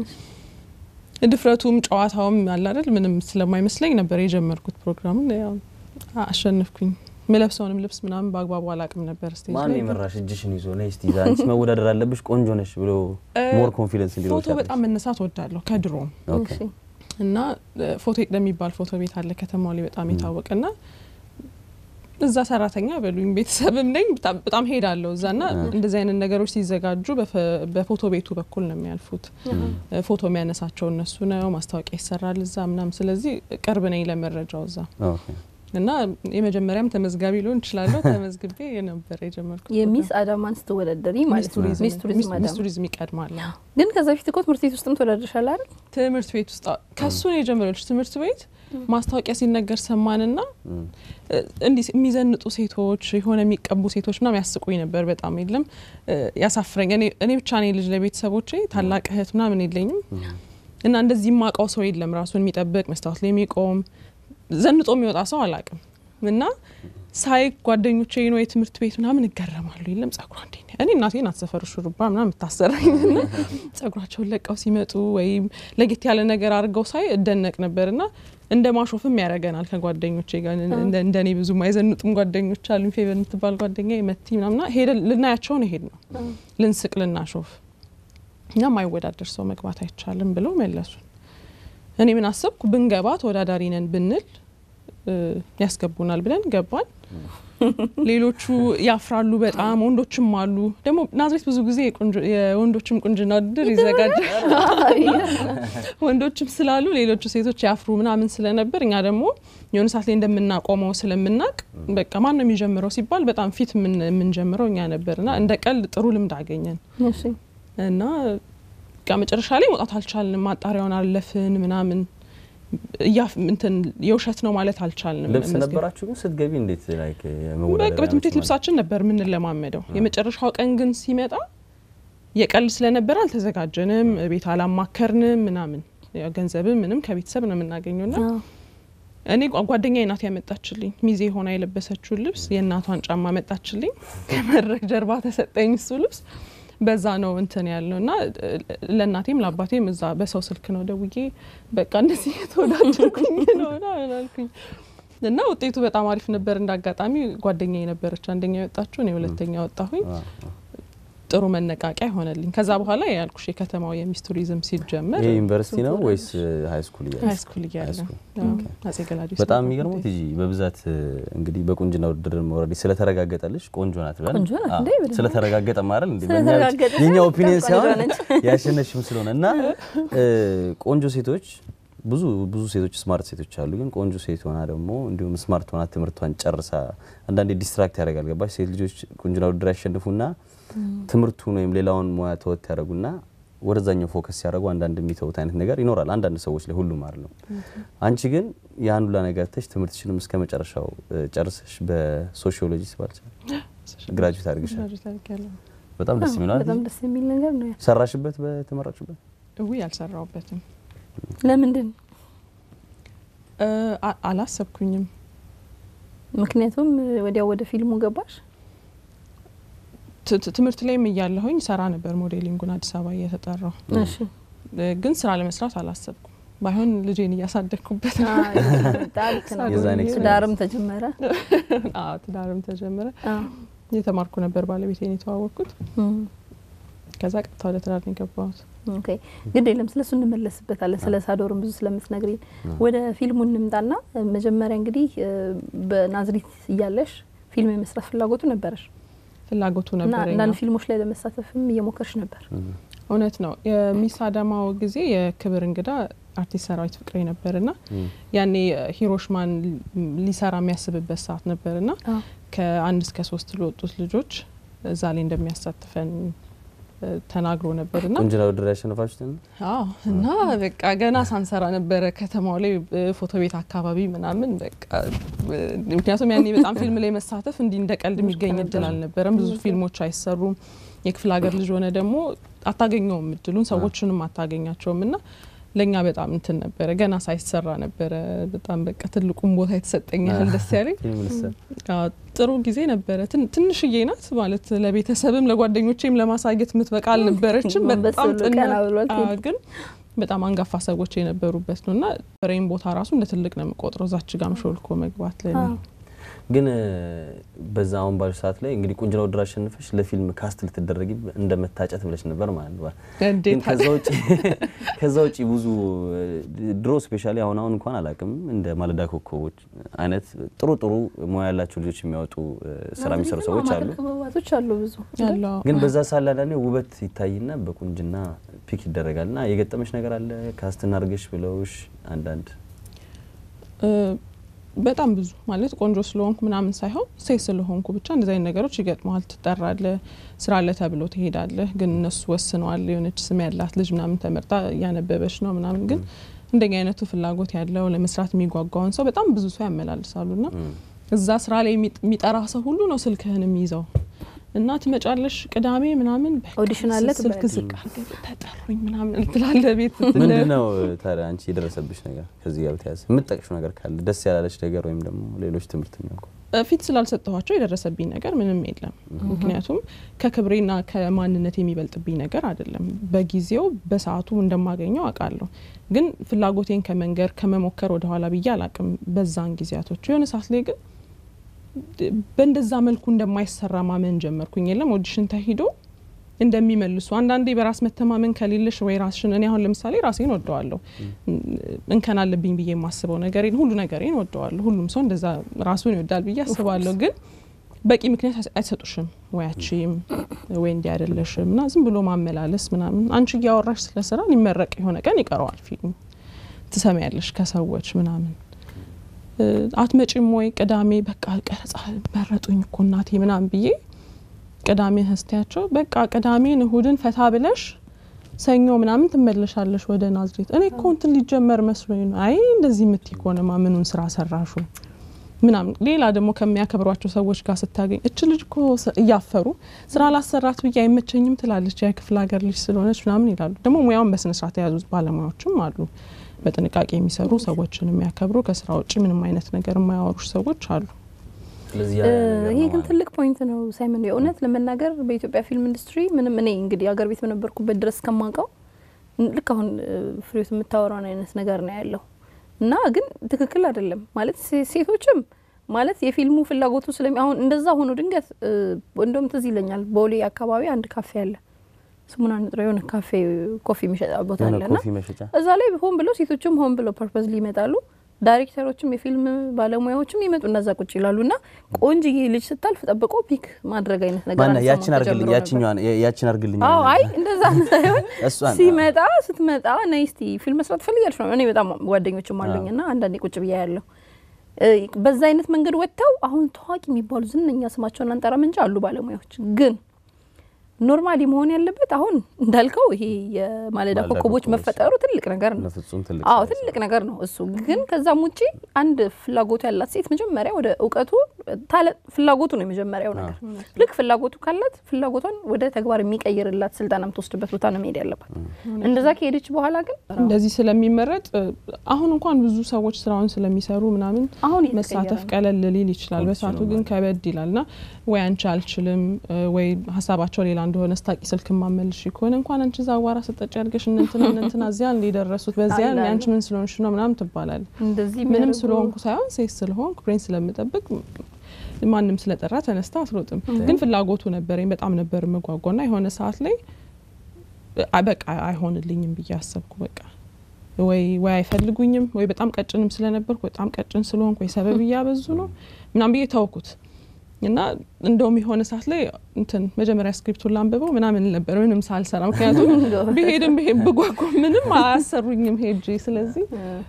ድፍረቱም ጨዋታውም አለ አይደል ምንም ስለማይመስለኝ ነበር የጀመርኩት ፕሮግራሙን። ያው አሸነፍኩኝ። ምለብሰውንም ልብስ ምናምን በአግባቡ አላቅም ነበር። ስቴጅ ማን የመራሽ እጅሽን ይዞ ነይ እስቲ አንቺ መወዳደር አለብሽ ቆንጆ ነሽ ብሎ ሞር ኮንፊደንስ እንዲኖር ፎቶ በጣም መነሳት ወዳለሁ ከድሮም እና ፎቶ የሚባል ፎቶ ቤት አለ ከተማው ላይ በጣም የታወቀ ና እዛ ሰራተኛ በሉኝ ቤተሰብም ነኝ በጣም ሄዳለሁ እዛ ና እንደዚህ አይነት ነገሮች ሲዘጋጁ በፎቶ ቤቱ በኩል ነው የሚያልፉት። ፎቶ የሚያነሳቸው እነሱ ነው። ማስታወቂያ ይሰራል እዛ ምናምን። ስለዚህ ቅርብ ነኝ ለመረጃው እዛ እና የመጀመሪያም ተመዝጋቢ ሊሆን እችላለሁ። ተመዝግቤ የነበረ የጀመርኩት የሚስ አዳማን ስትወዳደሪ ማለት ነው። ሚስ ቱሪዝም ይቀድማል። ግን ከዛ በፊት እኮ ትምህርት ቤት ውስጥም ተወዳድረሻል አይደል? ትምህርት ቤት ውስጥ ከሱ ነው የጀመረች። ትምህርት ቤት ማስታወቂያ ሲነገር ሰማንና እንዲህ የሚዘንጡ ሴቶች የሆነ የሚቀቡ ሴቶች ምናምን ያስቁኝ ነበር። በጣም የለም ያሳፍረኝ። እኔ ብቻ ነኝ ልጅ ለቤተሰቦቼ ታላቅ እህት ምናምን የለኝም እና እንደዚህ የማውቀው ሰው የለም ራሱን የሚጠብቅ መስታወት ላይ የሚቆም ዘንጦ የሚወጣ ሰው አላቅም እና ሳይ ጓደኞቼ ነው የትምህርት ቤት ምናምን እገረማሉ። የለም ጸጉሯ እንዴ እኔ እናቴ ናት ሰፈር ሹሩባ ምናምን የምታሰራኝ ና ጸጉራቸውን ለቀው ሲመጡ ወይም ለጌት ያለ ነገር አድርገው ሳይ እደነቅ ነበር ና እንደ ማሾፍም ያደርገናል ከጓደኞቼ ጋር እንደ እኔ ብዙ አይዘንጡም ጓደኞች አሉኝ። ፌቨር የምትባል ጓደኛ መቲ ምናምና ሄደ ልናያቸውን ሄድ ነው ልንስቅ ልናሾፍ እኛ ማይወዳደር ሰው መግባት አይቻልም ብለው መለሱን። እኔ ምን አሰብኩ ብንገባ ተወዳዳሪ ነን ብንል ያስገቡናል ብለን ገባን። ሌሎቹ ያፍራሉ በጣም ወንዶችም አሉ። ደግሞ ናዝሬት ብዙ ጊዜ የወንዶችም ቁንጅና ውድድር ይዘጋጃል። ወንዶችም ስላሉ ሌሎቹ ሴቶች ያፍሩ ምናምን ስለነበር እኛ ደግሞ የሆነ ሰዓት ላይ እንደምናቆመው ስለምናቅ በቃ ማን ነው የሚጀምረው ሲባል በጣም ፊት የምንጀምረው እኛ ነበርና እንደ ቀልድ ጥሩ ልምድ አገኘን እና በቃ መጨረሻ ላይ መውጣት አልቻልንም። ማጣሪያውን አለፍን ምናምን እያፍ እንትን የውሸት ነው ማለት አልቻልንም። ልብስ ነበራችሁ ግን ስትገቢ እንዴት ላይክ በቃ በትምህርት ቤት ልብሳችን ነበር የምንለማመደው። የመጨረሻው ቀን ግን ሲመጣ የቀልድ ስለነበረ አልተዘጋጀንም፣ ቤት አላማከርንም ምናምን ገንዘብም ምንም ከቤተሰብ ነው የምናገኘው ና እኔ ጓደኛ ናት ያመጣችልኝ ሚዜ ሆና የለበሰችውን ልብስ የእናቷን ጫማ መጣችልኝ። ከመድረክ ጀርባ ተሰጠኝ እሱ ልብስ በዛ ነው እንትን ያልነው እና ለእናቴም ለአባቴም እዛ በሰው ስልክ ነው ደውዬ በቃ እንደዚህ የተወዳደርኩኝ ነው አልኩኝ እና ውጤቱ በጣም አሪፍ ነበር። እንደ አጋጣሚ ጓደኛ የነበረች አንደኛ የወጣችሁ እኔ ሁለተኛ ወጣሁኝ። ጥሩ መነቃቂያ ሆነልኝ። ከዛ በኋላ ያልኩሽ የከተማው የሚስ ቱሪዝም ሲጀመር ይሄ ዩኒቨርሲቲ ነው ወይስ ሀይ ስኩል እያለ ሀይ ስኩል እያለ አጼ ገላዲዮስ በጣም የሚገርመው ቲጂ በብዛት እንግዲህ በቁንጅና ውድድር ኦልሬዲ ስለተረጋገጠልሽ ቆንጆ ናት ብለን ቆንጆ ናት እንዴ? ብለን ስለተረጋገጠ ማለት እንዴ ስለተረጋገጠ የኛ ኦፒኒየን ቆንጆ ሳይሆን ነች። ያሸነሽም ስለሆነ እና ቆንጆ ሴቶች ብዙ ብዙ ሴቶች ስማርት ሴቶች አሉ። ግን ቆንጆ ሴት ሆና ደግሞ እንዲሁም ስማርት ሆና ትምህርቷን ጨርሳ አንዳንዴ ዲስትራክት ያደርጋል። ገባሽ? ሴት ልጆች ቁንጅና ውድድር ያሸንፉና ትምህርቱን ወይም ሌላውን ሙያ ተወት ያደርጉና ወደዛኛው ፎከስ ሲያደርጉ አንዳንድ የሚተውት አይነት ነገር ይኖራል። አንዳንድ ሰዎች ላይ ሁሉም አይደለም። አንቺ ግን ያን ሁላ ነገር ተሽ ትምህርትሽንም እስከ መጨረሻው እ፣ ጨርሰሽ በሶሺዮሎጂ ስባል ግራጁዌት አድርገሻል። በጣም ደስ የሚለው በጣም ደስ የሚል ነገር ነው። ያ ሰራሽበት በተመረጭበት እዊ አልሰራውበትም ለምንድን እ፣ አ- አላሰብኩኝም። ምክንያቱም ወዲያው ወደ ፊልሙ ገባሽ? ት- ት- ትምህርት ላይም እያለሁኝ ሰራ ነበር ሞዴሊንጉን አዲስ አበባ እየተጠራው እሺ እ፣ ግን ስራ ለመስራት አላሰብኩም። ባይሆን ልጄን እያሳደግኩበት ነው። ጣልክ ነው። የዛን ትዳርም ተጀመረ። አዎ፣ ትዳርም ተጀመረ። አዎ። እየተማርኩ ነበር ባለቤቴን የተዋወቅኩት። እም፣ ከዛ ቀጥታ ወደ ትዳር ነው የገባሁት። ኦኬ ግድ የለም ስለሱ እንመለስበታለን። ስለ ሳዶርም ብዙ ስለምትነግሪን ወደ ፊልሙ እንምጣና መጀመሪያ እንግዲህ እ፣ በናዝሪት እያለሽ ፊልም የመስራት ፍላጎቱ ነበረሽ ፍላጎቱ እና ነበረኝ። አንዳንድ ፊልሞች ላይ ለመሳተፍም እየሞከርሽ ነበር። እውነት ነው። የሚስ አዳማው ጊዜ የክብር እንግዳ አርቲስት ሰራዊት ፍቅሬ ነበርና ያኔ ሂሮሽማን ሊሰራ የሚያስብበት ሰዓት ነበርና አዎ። ከአንድ እስከ ሶስት ለወጡት ልጆች እዛ ላይ እንደሚያሳትፈን እ፣ ተናግሮ ነበርና ቁንጅና ውድድር ያሸነፋችሁትን አዎ እና በቃ ገና ሳንሰራ ነበረ ከተማው ላይ እ፣ ፎቶ ቤት አካባቢ ምናምን በቃ እ፣ ምክንያቱም ያኔ በጣም ፊልም ላይ መሳተፍ እንዲህ እንደ ቀልድ የሚገኝ እድል አልነበረም። ብዙ ፊልሞች አይሰሩም። የክፍለ ሀገር ልጅ ሆነ ደግሞ አታገኘውም እድሉን፣ ሰዎችንም አታገኛቸውም እና ለእኛ በጣም እንትን ነበረ። ገና ሳይሰራ ነበረ በጣም በቃ ትልቁም ቦታ የተሰጠኝ ያህል ደስ ያለኝ ፊልም ልሰራ አዎ፣ ጥሩ ጊዜ ነበረ። ትን- ትንሽዬ ናት ማለት ለቤተሰብም ለጓደኞቼም ለማሳየት የምትበቃ አልነበረችም። ጎንበስ በጣም ብሎ ጥና- ቀና ብሏል አዎ፣ ፊልም። ግን በጣም አንጋፋ ሰዎች የነበሩበት ነው እና ፍሬም ቦታ ራሱ እንደ ትልቅ ነው የምቆጥረው። እዛች ጋም ሾልኮ መግባት ለኔ አዎ። ግን እ፣ በዛ አሁን ባሉ ሰዓት ላይ እንግዲህ ቁንጅና ውድድር አሸንፈሽ ለፊልም ካስት ልትደረጊ እንደ መታጨት ብለሽ ነበር ማለት ነው። ግን እንዴት ከዛ ውጭ ከዛ ውጭ ብዙ እ፣ ድሮ ስፔሻሊ አሁን አሁን እንኳን አላውቅም እንደ ማለዳ ኮከቦች አይነት ጥሩ ጥሩ ሙያ ያላቸው ልጆች የሚያወጡ እ፣ ስራ የሚሰሩ ሰዎች አሉ። ክበባቶች አሉ ብዙ ያለው ግን በዛ ሳለ አንዳንዴ ውበት ይታይና በቁንጅና ፒክ ይደረጋል እና የገጠመሽ ነገር አለ ካስት እናድርገሽ ብለውሽ አንዳንድ እ፣ በጣም ብዙ ማለት ቆንጆ ስለሆንኩ ምናምን ሳይሆን ሴት ስለሆንኩ ብቻ እንደዚህ አይነት ነገሮች ይገጥመዋል። ትጠራለህ፣ ስራ አለ ተብሎ ትሄዳለህ። ግን እነሱ ወስነዋል። የሆነች ስም ያላት ልጅ ምናምን ተመርጣ እያነበበች ነው ምናምን። ግን እንደኛ አይነቱ ፍላጎት ያለው ለመስራት የሚጓጓውን ሰው በጣም ብዙ ሰው ያመላልሳሉ ና እዛ ስራ ላይ የሚጥ- የሚጠራ ሰው ሁሉ ነው ስልክህን የሚይዘው እና ትመጫለሽ ቅዳሜ ምናምን በቃ ኦዲሽን አለ ስልክ ትባያለሽ። ዝቅ አድርገህ ተጠሩኝ ምናምን ትላለህ ቤት ምንድን ነው ታዲያ አንቺ የደረሰብሽ ነገር ከዚህ ጋር በተያያዘ የምትጠቅሽው ነገር ካለ ደስ ያላለች ነገር ወይም ደግሞ ሌሎች ትምህርት የሚያውቁ ፊት ስላልሰጠኋቸው የደረሰብኝ ነገር ምንም የለም። ምክንያቱም ከክብሬና ከማንነት የሚበልጥብኝ ነገር አይደለም። በጊዜው በሰዓቱ እንደማገኘው አውቃለሁ። ግን ፍላጎቴን ከመንገር ከመሞከር ወደኋላ ብዬ አላቅም። በዛን ጊዜያቶች የሆነ ሰዓት ላይ ግን በእንደዛ መልኩ እንደማይሰራ ማመን ጀመርኩኝ። የለም ኦዲሽን ተሂዶ እንደሚመልሱ አንዳንዴ በራስ መተማመን ከሌለሽ ወይ ራስሽን እኔ አሁን ለምሳሌ ራሴን ወደዋለሁ እንከን አለብኝ ብዬ የማስበው ነገር ሁሉ ነገሬን ወደዋለሁ። ሁሉም ሰው እንደዛ ራሱን ይወዳል ብዬ አስባለሁ። ግን በቂ ምክንያት አይሰጡሽም። ወይ አቺም ወይ እንዲህ አይደለሽም እና ዝም ብሎ ማመላለስ ምናምን። አንቺ እያወራሽ ስለ ስራ ሊመረቅ የሆነ ቀን ይቀረዋል ፊልሙ ትሰሚያለሽ ከሰዎች ምናምን አትመጪም ወይ ቅዳሜ በቃ ቀረጻ መረጡኝ እኮ እናቴ ምናምን ብዬ ቅዳሜ ህስቲያቸው በቃ ቅዳሜን እሁድን ፈታ ብለሽ ሰኞ ምናምን ትመለሻለሽ ወደ ናዝሬት። እኔ እኮ እንትን ሊጀመር መስሎኝ ነው። አይ እንደዚህ የምትይ ከሆነማ ምኑን ስራ ሰራሹ ምናምን። ሌላ ደግሞ ከሚያከብሯቸው ሰዎች ጋር ስታገኝ እች ልጅ እኮ እያፈሩ ስራ ላሰራት ብዬ አይመቸኝም ትላለች፣ የክፍለ ሀገር ልጅ ስለሆነች ምናምን ይላሉ። ደግሞ ሙያውን በስነስርዓት የያዙት ባለሙያዎችም አሉ፣ በጥንቃቄ የሚሰሩ ሰዎችን የሚያከብሩ ከስራ ውጭ ምንም አይነት ነገር የማያወሩሽ ሰዎች አሉ። ይሄ ግን ትልቅ ፖይንት ነው ሳይመን። የእውነት ለመናገር በኢትዮጵያ ፊልም ኢንዱስትሪ ምንም እኔ እንግዲህ ሀገር ቤት በነበርኩበት ድረስ ከማውቀው ልክ አሁን ፍሬዎት የምታወራውን አይነት ነገር ነው ያለው እና ግን ትክክል አይደለም ማለት ሴቶችም ማለት የፊልሙ ፍላጎቱ ስለሚ አሁን እንደዛ ሆኖ ድንገት እንደውም ትዝ ይለኛል ቦሌ አካባቢ አንድ ካፌ አለ ስሙን አንጥሮ የሆነ ካፌ ኮፊ የሚሸጣ ቦታ አለና እዛ ላይ ሆን ብለው ሴቶችም ሆን ብለው ፐርፐዝሊ ይመጣሉ ዳይሬክተሮችም የፊልም ባለሙያዎችም ይመጡ እነዛ ቁጭ ይላሉ እና ቆንጅዬ ልጅ ስታልፍ ጠብቆ ፒክ ማድረግ አይነት ነገር ማነው ያችን አርግልኝ ያችኛዋን ያችን አርግልኝ አዎ አይ እንደዛ ሳይሆን ሲመጣ ስትመጣ ነይ እስቲ ፊልም መስራት ትፈልጊያለሽ ነው እኔ በጣም ጓደኞችም አሉኝ እና አንዳንዴ ቁጭ ብያ ያለው በዛ አይነት መንገድ ወጥተው አሁን ታዋቂ የሚባሉ ዝነኛ ስማቸውን አንጠራም እንጂ አሉ ባለሙያዎች ግን ኖርማሊ መሆን ያለበት አሁን እንዳልከው ይሄ የማለዳ ኮከቦች መፈጠሩ ትልቅ ነገር ነው። አዎ ትልቅ ነገር ነው እሱ። ግን ከዛም ውጪ አንድ ፍላጎቱ ያላት ሴት መጀመሪያ ወደ እውቀቱ ፍላጎቱ ነው የመጀመሪያው ነገር። ልክ ፍላጎቱ ካላት ፍላጎቷን ወደ ተግባር የሚቀይርላት ስልጠና የምትወስድበት ቦታ ነው መሄድ ያለባት። እንደዛ ከሄደች በኋላ ግን እንደዚህ ስለሚመረጥ አሁን እንኳን ብዙ ሰዎች ስራውን ስለሚሰሩ ምናምን አሁን መሳተፍ ቀለል ሊል ይችላል። በሰዓቱ ግን ከበድ ይላል ና ወይ አንቺ አልችልም ወይ ሀሳባቸው ሌላ እንደሆነ ስታቂ ስልክ ማመልሽ ከሆነ እንኳን አንቺ እዛ አዋራ ስጠጭ ያልገሽ እነንትና እነንትና እዚያ እንደደረሱት በዚያ አንቺ ምን ስለሆንሽ ነው ምናምን ትባላል። ምንም ስለሆንኩ ሳይሆን ሴት ስለሆንኩ ብሬን ስለምጠብቅ ማንም ስለጠራ ተነስታ አትሮጥም። ግን ፍላጎቱ ነበረኝ በጣም ነበር መጓጓ ና የሆነ ሰዓት ላይ በቃ አይሆንልኝም ብዬ አሰብኩ። በቃ ወይ ወይ አይፈልጉኝም ወይ በጣም ቀጭንም ስለነበርኩ በጣም ቀጭን ስለሆንኩ ወይ ሰበብ እያበዙ ነው ምናምን ብዬ ተውኩት። እና እንደውም የሆነ ሰዓት ላይ እንትን መጀመሪያ ስክሪፕቱን ላንብበው ምናምን ነበር ምንም ሳልሰራ፣ ምክንያቱም ብሄድም ብሄድ ብጓጓ ምንም አያሰሩኝም ሄጄ። ስለዚህ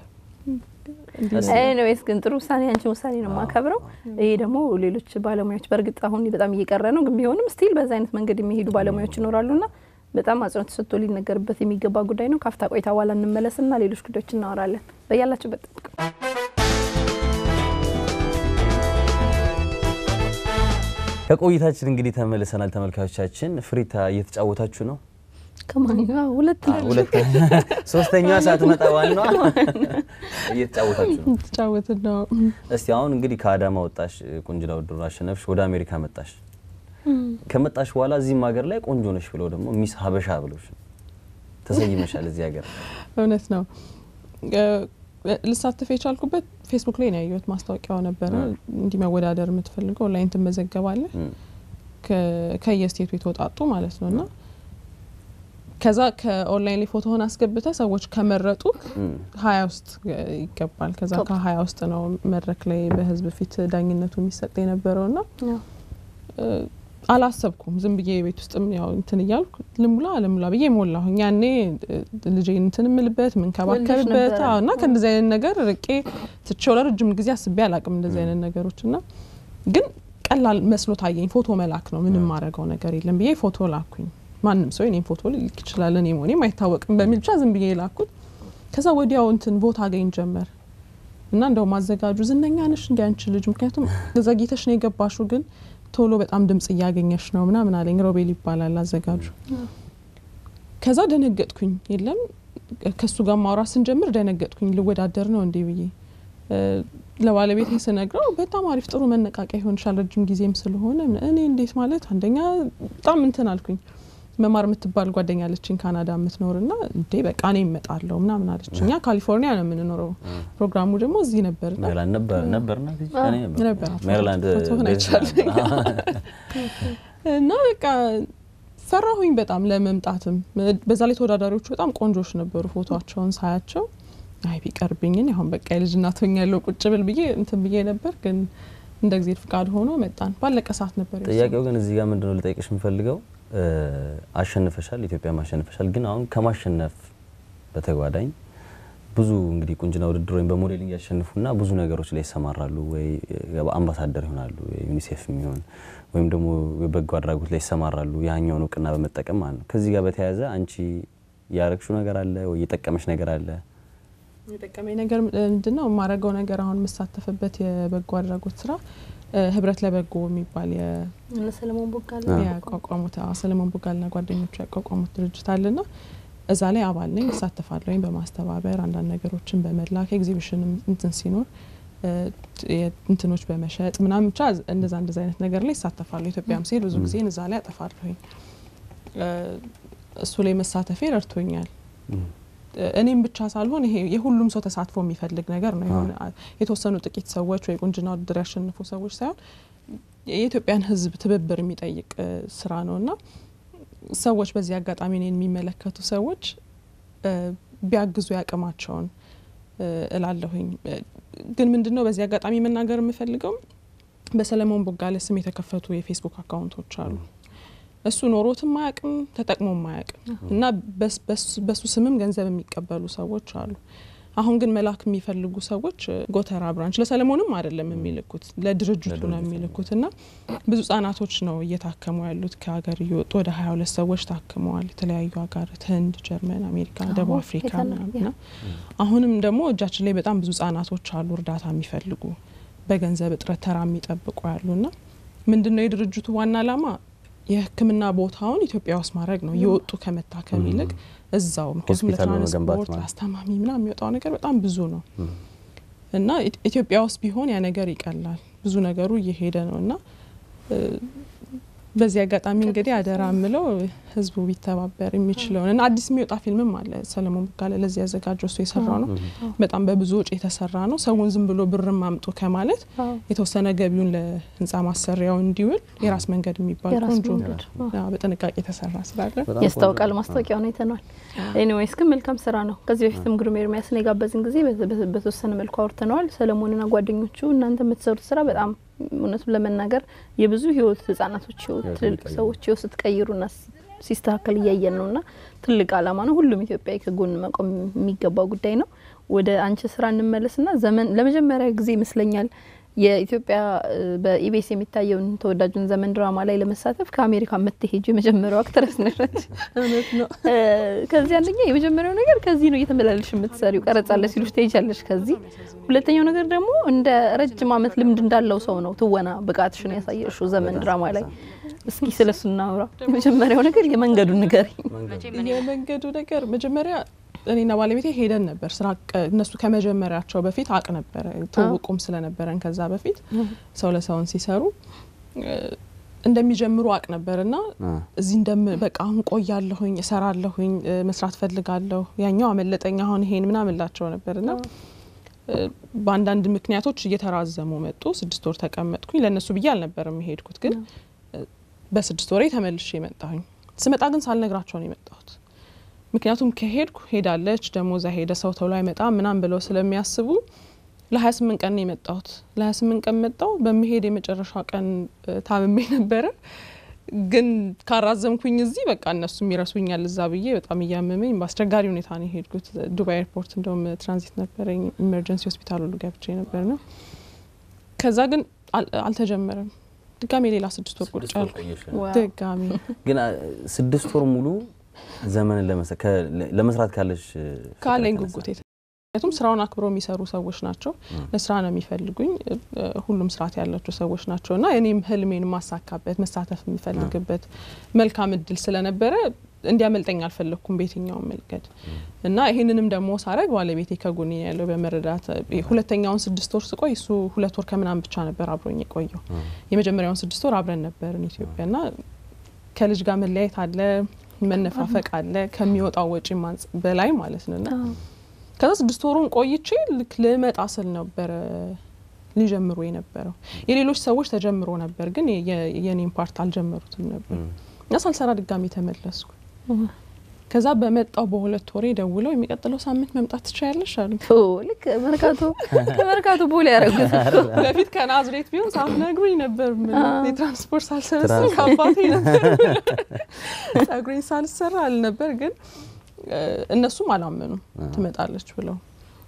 ኤኒዌይስ ግን ጥሩ ውሳኔ አንቺ ውሳኔ ነው የማከብረው። ይሄ ደግሞ ሌሎች ባለሙያዎች በእርግጥ አሁን በጣም እየቀረ ነው፣ ግን ቢሆንም ስቲል በዛ አይነት መንገድ የሚሄዱ ባለሙያዎች ይኖራሉና በጣም አጽንኦት ተሰጥቶ ሊነገርበት የሚገባ ጉዳይ ነው። ካፍታ ቆይታ በኋላ እንመለስና ሌሎች ጉዳዮች እናወራለን። በያላችሁበት ጠብቁ። ከቆይታችን እንግዲህ ተመልሰናል። ተመልካቾቻችን ፍሪታ እየተጫወታችሁ ነው። ከማን ጋር? ሁለት ሁለት ሶስተኛዋ ሳትመጣ ዋናዋ እየተጫወታችሁ ነው። ተጫወትን ነው። እስቲ አሁን እንግዲህ ከአዳማ ወጣሽ፣ ቁንጅና ውድድሩን አሸነፍሽ፣ ወደ አሜሪካ መጣሽ። ከመጣሽ በኋላ እዚህም ሀገር ላይ ቆንጆ ነሽ ብለው ደግሞ ሚስ ሀበሻ ብሎሽ ተሰይመሻል እዚህ ሀገር። እውነት ነው። ልሳተፍ የቻልኩበት ፌስቡክ ላይ ነው ያየሁት። ማስታወቂያው ነበረ እንዲህ መወዳደር የምትፈልገው ኦንላይን ትመዘገባለህ ከየስቴቱ የተወጣጡ ማለት ነው እና ከዛ ከኦንላይን ላይ ፎቶህን አስገብተ ሰዎች ከመረጡ ሀያ ውስጥ ይገባል። ከዛ ከሀያ ውስጥ ነው መድረክ ላይ በህዝብ ፊት ዳኝነቱ የሚሰጥ የነበረው ና አላሰብኩም። ዝም ብዬ ቤት ውስጥም ያው እንትን እያልኩ ልሙላ ልሙላ ብዬ ሞላሁኝ። ያኔ ልጄ እንትን ምልበት ምንከባከብበት እና ከእንደዚህ አይነት ነገር ርቄ ትቼው ለረጅም ጊዜ አስቤ አላቅም እንደዚህ አይነት ነገሮች እና ግን ቀላል መስሎ ታየኝ። ፎቶ መላክ ነው ምንም ማድረገው ነገር የለም ብዬ ፎቶ ላኩኝ። ማንም ሰው የኔም ፎቶ ሊልክ ይችላል እኔ መሆኔም አይታወቅም በሚል ብቻ ዝም ብዬ ላኩት። ከዛ ወዲያው እንትን ቦታ አገኝ ጀመር እና እንደውም አዘጋጁ ዝነኛ ነሽ እንዲ አንቺ ልጅ ምክንያቱም ዘግይተሽ ነው የገባሹ ግን ቶሎ በጣም ድምጽ እያገኘሽ ነው ምናምን አለኝ። ሮቤል ይባላል አዘጋጁ። ከዛ ደነገጥኩኝ። የለም ከሱ ጋር ማውራት ስንጀምር ደነገጥኩኝ። ልወዳደር ነው እንዴ ብዬ ለባለቤቴ ስነግረው በጣም አሪፍ ጥሩ መነቃቂያ ይሆንሻል ረጅም ጊዜም ስለሆነ እኔ እንዴት ማለት አንደኛ በጣም እንትን አልኩኝ። መማር የምትባል ጓደኛ አለችኝ ካናዳ የምትኖር ና እንዴ በቃ እኔ እመጣለሁ ምናምን አለች። እኛ ካሊፎርኒያ ነው የምንኖረው፣ ፕሮግራሙ ደግሞ እዚህ ነበር ሜሪላንድ እና በቃ ፈራሁኝ በጣም ለመምጣትም። በዛ ላይ ተወዳዳሪዎቹ በጣም ቆንጆች ነበሩ። ፎቶቸውን ሳያቸው አይ ቢቀርብኝን አሁን በቃ የልጅ እናት ሆኛለሁ ቁጭ ብል ብዬ እንትን ብዬ ነበር ግን እንደ ጊዜ ፍቃድ ሆኖ መጣን። ባለቀ ሰዓት ነበር። ጥያቄው ግን እዚህ ጋር ምንድነው ልጠይቅሽ የምፈልገው አሸንፈሻል፣ ኢትዮጵያም አሸንፈሻል። ግን አሁን ከማሸነፍ በተጓዳኝ ብዙ እንግዲህ ቁንጅና ውድድር ወይም በሞዴሊንግ ያሸንፉና ብዙ ነገሮች ላይ ይሰማራሉ። ወይ አምባሳደር ይሆናሉ፣ ዩኒሴፍ የሚሆን ወይም ደግሞ በጎ አድራጎት ላይ ይሰማራሉ። ያኛውን እውቅና በመጠቀም ማለት ነው። ከዚህ ጋር በተያያዘ አንቺ ያረግሹ ነገር አለ ወይ የጠቀመሽ ነገር አለ? የጠቀመኝ ነገር ምንድን ነው? የማረገው ነገር አሁን የምሳተፍበት የበጎ አድራጎት ስራ ህብረት ለበጎ የሚባል ሰለሞን ቦጋለ ያቋቋሙት ሰለሞን ቦጋለና ጓደኞቹ ያቋቋሙት ድርጅት አለና እዛ ላይ አባል ነኝ፣ እሳተፋለሁ። ወይም በማስተባበር አንዳንድ ነገሮችን በመላክ ኤግዚቢሽንም እንትን ሲኖር እንትኖች በመሸጥ ምናምን ብቻ እንደዛ እንደዛ አይነት ነገር ላይ ይሳተፋለሁ። ኢትዮጵያም ሲሄድ ብዙ ጊዜ እዛ ላይ አጠፋለሁኝ። እሱ ላይ መሳተፌ ረድቶኛል። እኔም ብቻ ሳልሆን ይሄ የሁሉም ሰው ተሳትፎ የሚፈልግ ነገር ነው። የሆነ የተወሰኑ ጥቂት ሰዎች ወይ ቁንጅና ውድድር ያሸንፉ ሰዎች ሳይሆን የኢትዮጵያን ሕዝብ ትብብር የሚጠይቅ ስራ ነው እና ሰዎች በዚህ አጋጣሚ እኔን የሚመለከቱ ሰዎች ቢያግዙ ያቅማቸውን እላለሁኝ። ግን ምንድን ነው በዚህ አጋጣሚ መናገር የምፈልገው በሰለሞን ቦጋለ ስም የተከፈቱ የፌስቡክ አካውንቶች አሉ። እሱ ኖሮትም አያውቅም ተጠቅሞም አያውቅም እና በሱ ስምም ገንዘብ የሚቀበሉ ሰዎች አሉ። አሁን ግን መላክ የሚፈልጉ ሰዎች ጎተራ ብራንች ለሰለሞንም አይደለም የሚልኩት ለድርጅቱ ነው የሚልኩት እና ብዙ ህጻናቶች ነው እየታከሙ ያሉት ከሀገር እየወጡ ወደ ሀያ ሁለት ሰዎች ታክመዋል። የተለያዩ ሀገራት ህንድ፣ ጀርመን፣ አሜሪካ፣ ደቡብ አፍሪካ ምናምና አሁንም ደግሞ እጃችን ላይ በጣም ብዙ ህጻናቶች አሉ እርዳታ የሚፈልጉ በገንዘብ እጥረት ተራ የሚጠብቁ ያሉና ምንድን ነው የድርጅቱ ዋና ዓላማ የሕክምና ቦታውን ኢትዮጵያ ውስጥ ማድረግ ነው። እየወጡ ከመታከም ይልቅ እዛው ምክንያቱም ለትራንስፖርት ለአስተማሚ ምናምን የሚወጣው ነገር በጣም ብዙ ነው እና ኢትዮጵያ ውስጥ ቢሆን ያ ነገር ይቀላል። ብዙ ነገሩ እየሄደ ነው እና በዚህ አጋጣሚ እንግዲህ አደራ ምለው ህዝቡ ቢተባበር የሚችለውን እና አዲስ የሚወጣ ፊልምም አለ ሰለሞን ቦጋለ ለዚህ ያዘጋጀው እሱ የሰራው ነው። በጣም በብዙ ወጪ የተሰራ ነው። ሰውን ዝም ብሎ ብርም አምጡ ከማለት የተወሰነ ገቢውን ለህንፃ ማሰሪያው እንዲውል የራስ መንገድ የሚባል ቆንጆ በጥንቃቄ የተሰራ ስላለ ያስታውቃል። ማስታወቂያውን አይተነዋል። ኤኒዌይስ ግን መልካም ስራ ነው። ከዚህ በፊትም ግሩም ኤርሚያስን የጋበዝን ጊዜ በተወሰነ መልኩ አውርተነዋል። ሰለሞንና ጓደኞቹ እናንተ የምትሰሩት ስራ በጣም እውነቱን ለመናገር የብዙ ህይወት ህጻናቶች ህይወት ትልቅ ሰዎች ህይወት ስትቀይሩና ሲስተካከል እያየን ነው እና ትልቅ አላማ ነው። ሁሉም ኢትዮጵያዊ ከጎን መቆም የሚገባው ጉዳይ ነው። ወደ አንቺ ስራ እንመለስና ዘመን ለመጀመሪያ ጊዜ ይመስለኛል የኢትዮጵያ በኢቢኤስ የሚታየውን ተወዳጁን ዘመን ድራማ ላይ ለመሳተፍ ከአሜሪካ የምትሄጁ የመጀመሪያው አክትረስ ነች። እውነት ነው። ከዚህ አንደኛ የመጀመሪያው ነገር ከዚህ ነው እየተመላለሽ የምትሰሪው ቀረጻለ ሲሉሽ ትሄጃለሽ ከዚህ። ሁለተኛው ነገር ደግሞ እንደ ረጅም ዓመት ልምድ እንዳለው ሰው ነው ትወና ብቃትሽን ያሳየሽው ዘመን ድራማ ላይ። እስኪ ስለሱ እናውራ። የመጀመሪያው ነገር የመንገዱን ንገሪኝ። የመንገዱ ነገር መጀመሪያ እኔና ባለቤቴ ሄደን ነበር ስራ እነሱ ከመጀመሪያቸው በፊት አቅ ነበረ ትውውቁም ስለነበረን ከዛ በፊት ሰው ለሰውን ሲሰሩ እንደሚጀምሩ አቅ ነበር እና እዚህ እንደም በቃ አሁን ቆያለሁኝ እሰራለሁኝ መስራት ፈልጋለሁ ያኛው አመለጠኝ አሁን ይሄን ምናምን ላቸው ነበር እና በአንዳንድ ምክንያቶች እየተራዘሙ መጡ። ስድስት ወር ተቀመጥኩኝ። ለእነሱ ብዬ አልነበረም የሄድኩት፣ ግን በስድስት ወሬ ተመልሼ መጣሁኝ። ስመጣ ግን ሳልነግራቸው ነው የመጣሁት። ምክንያቱም ከሄድኩ ሄዳለች ደግሞ እዛ ሄደ ሰው ተብሎ አይመጣም ምናም ብለው ስለሚያስቡ ለሀያ ስምንት ቀን ነው የመጣሁት። ለሀያ ስምንት ቀን መጣው። በመሄድ የመጨረሻ ቀን ታምሜ ነበረ። ግን ካራዘምኩኝ እዚህ በቃ እነሱም ይረሱኛል እዛ ብዬ በጣም እያመመኝ በአስቸጋሪ ሁኔታ ነው የሄድኩት። ዱባይ ኤርፖርት እንደውም ትራንዚት ነበረኝ። ኢመርጀንሲ ሆስፒታል ሁሉ ገብቼ ነበር ነው። ከዛ ግን አልተጀመረም። ድጋሜ ሌላ ስድስት ወር ቁጭ አልኩ። ድጋሜ ግን ስድስት ወር ሙሉ ዘመንን ለመስራት ካለሽ ካለኝ ጉጉት ምክንያቱም ስራውን አክብረው የሚሰሩ ሰዎች ናቸው። ለስራ ነው የሚፈልጉኝ። ሁሉም ስርዓት ያላቸው ሰዎች ናቸው እና እኔም ህልሜን የማሳካበት መሳተፍ የሚፈልግበት መልካም እድል ስለነበረ እንዲያመልጠኝ አልፈለግኩም በየትኛውም መንገድ እና ይህንንም ደግሞ ሳረግ ባለቤቴ ከጎኔ ያለው በመረዳት ሁለተኛውን ስድስት ወር ስቆይ እሱ ሁለት ወር ከምናምን ብቻ ነበር አብሮኝ የቆየው። የመጀመሪያውን ስድስት ወር አብረን ነበርን ኢትዮጵያ እና ከልጅ ጋር መለያየት አለ፣ መነፋፈቅ አለ ከሚወጣው ወጪ በላይ ማለት ነው እና ከዛ ስድስት ወሩን ቆይቼ ልክ ልመጣ ስል ነበረ ሊጀምሩ የነበረው። የሌሎች ሰዎች ተጀምሮ ነበር፣ ግን የኔን ፓርት አልጀመሩትም ነበር እና ሳልሰራ ድጋሚ ተመለስኩ። ከዛ በመጣው በሁለት ወሬ ደውለው የሚቀጥለው ሳምንት መምጣት ትችያለሽ አሉ። ልክ መርካቶ ከመርካቶ ቦሌ ያደረጉት በፊት ከናዝሬት ቢሆን ሳትነግሩኝ ነበር። የትራንስፖርት ሳልሰበስብ ከአባቴ ነበር ጸጉሬን ሳልሰራ አልነበር። ግን እነሱም አላመኑም ትመጣለች ብለው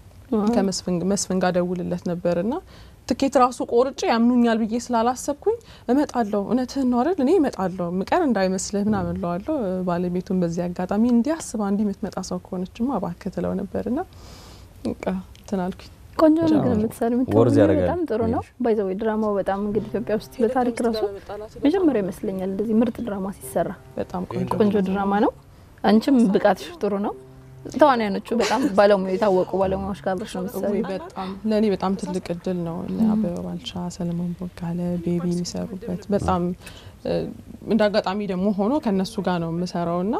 ከመስፍን ጋር ደውልለት ነበር እና ትኬት ራሱ ቆርጬ ያምኑኛል ብዬ ስላላሰብኩኝ እመጣለሁ፣ እውነትህን ነው አይደል? እኔ እመጣለሁ፣ ምቀር እንዳይመስልህ ምናምን እለዋለሁ። ባለቤቱን በዚህ አጋጣሚ እንዲህ አስባ እንዲህ የምትመጣ ሰው ከሆነችማ እባክህ ትለው ነበርና እንትን አልኩኝ። ቆንጆ ነው ግን የምትሰሪ በጣም ጥሩ ነው። ባይዘዌ ድራማው በጣም እንግዲህ ኢትዮጵያ ውስጥ በታሪክ ራሱ መጀመሪያ ይመስለኛል እንደዚህ ምርጥ ድራማ ሲሰራ። በጣም ቆንጆ ድራማ ነው። አንቺም ብቃትሽ ጥሩ ነው። ተዋናያኖቹ በጣም ባለሙያ የታወቁ ባለሙያዎች ጋር አብረሽ ነው የምትሰሪው። በጣም ለእኔ በጣም ትልቅ እድል ነው። አበበ ባልቻ፣ ሰለሞን ቦጋለ፣ ቤቢ የሚሰሩበት በጣም እንደ አጋጣሚ ደግሞ ሆኖ ከነሱ ጋር ነው የምሰራው እና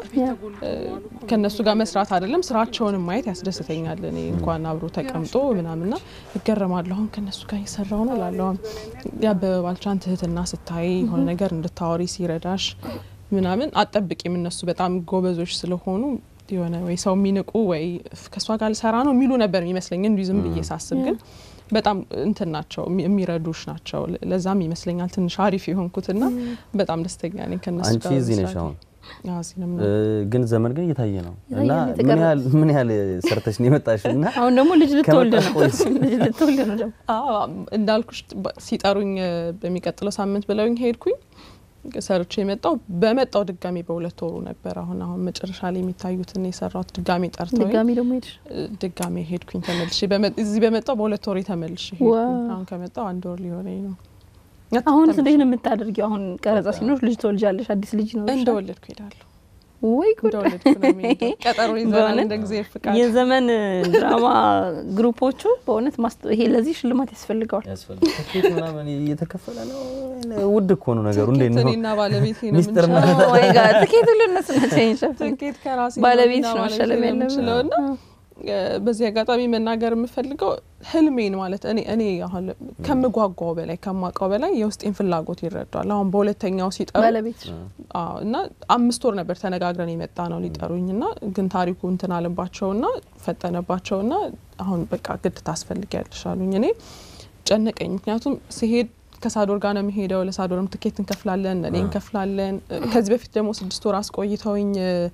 ከነሱ ጋር መስራት አይደለም ስራቸውንም ማየት ያስደስተኛል። እኔ እንኳን አብሮ ተቀምጦ ምናምና እገረማለሁ። አሁን ከነሱ ጋር እየሰራው ነው ላለሁ የአበበ ባልቻን ትህትና ስታይ የሆነ ነገር እንድታወሪ ሲረዳሽ ምናምን አጠብቂም። እነሱ በጣም ጎበዞች ስለሆኑ የሆነ ወይ ሰው የሚንቁ ወይ ከእሷ ጋር ልሰራ ነው የሚሉ ነበር የሚመስለኝ እንዲሁ ዝም ብዬ ሳስብ ግን በጣም እንትን ናቸው የሚረዱሽ ናቸው። ለዛም ይመስለኛል ትንሽ አሪፍ የሆንኩትና በጣም ደስተኛ ነኝ ከነሱ አንቺ እዚህ ነሽ አሁን እዚህ ነው ግን ዘመን ግን እየታየ ነው እና ምን ያህል ምን ያህል ሰርተሽ ነው የመጣሽው? እና አሁን ደግሞ ልጅ ልትወልድ ነው ልጅ ልትወልድ ነው ደግሞ እንዳልኩሽ ሲጠሩኝ በሚቀጥለው ሳምንት ብለውኝ ሄድኩኝ ሰርቼ የመጣው በመጣው ድጋሚ በሁለት ወሩ ነበር። አሁን አሁን መጨረሻ ላይ የሚታዩትን የሰራሁት ድጋሚ ጠርተው ድጋሚ ደግሞ ሄድሽ? ድጋሚ ሄድኩኝ ተመልሼ። እዚህ በመጣው በሁለት ወሬ ተመልሼ ሄድኩኝ። አሁን ከመጣው አንድ ወር ሊሆነኝ ነው። አሁን እንዴት ነው የምታደርጊው? አሁን ቀረጻ ሲኖር ልጅ ትወልጃለሽ፣ አዲስ ልጅ ነው እንደወለድኩ ሄዳለሁ። ወይ ጉድ! እንደወለድኩ ነው የምሄደው። ቀጠሮ ይዘናል እንደ ጊዜ ፍቃድ። የዘመን ድራማ ግሩፖቹ በእውነት ይሄ ለዚህ ሽልማት ያስፈልገዋል። ትኬት ምናምን እየተከፈለ ነው። ውድ እኮ ነው ነገሩ። እንዴት ነው እኔና ባለቤቴ ነው ሚስጥር የምንችለው። ወይ ጋር ትኬት ሁሉ እነሱ ናቸው የሚሸፍኑት። ትኬት ከራሴ ባለቤት እና ነው ባለቤቴ መሸለም ነው ያለበት። የምችለው እና በዚህ አጋጣሚ መናገር የምፈልገው ህልሜን ማለት እኔ እኔ አሁን ከምጓጓው በላይ ከማውቀው በላይ የውስጤን ፍላጎት ይረዳል። አሁን በሁለተኛው ሲጠሩ ባለቤት አዎ እና አምስት ወር ነበር ተነጋግረን የመጣ ነው ሊጠሩኝ እና ግን ታሪኩ እንትን አለባቸውና ፈጠነባቸውና አሁን በቃ ግድ ታስፈልጊያለሽ አሉኝ። እኔ ጨነቀኝ። ምክንያቱም ሲሄድ ከሳዶር ጋር ነው የሚሄደው። ለሳዶርም ትኬት እንከፍላለን፣ እኔ እንከፍላለን። ከዚህ በፊት ደግሞ ስድስት ወር አስቆይተውኝ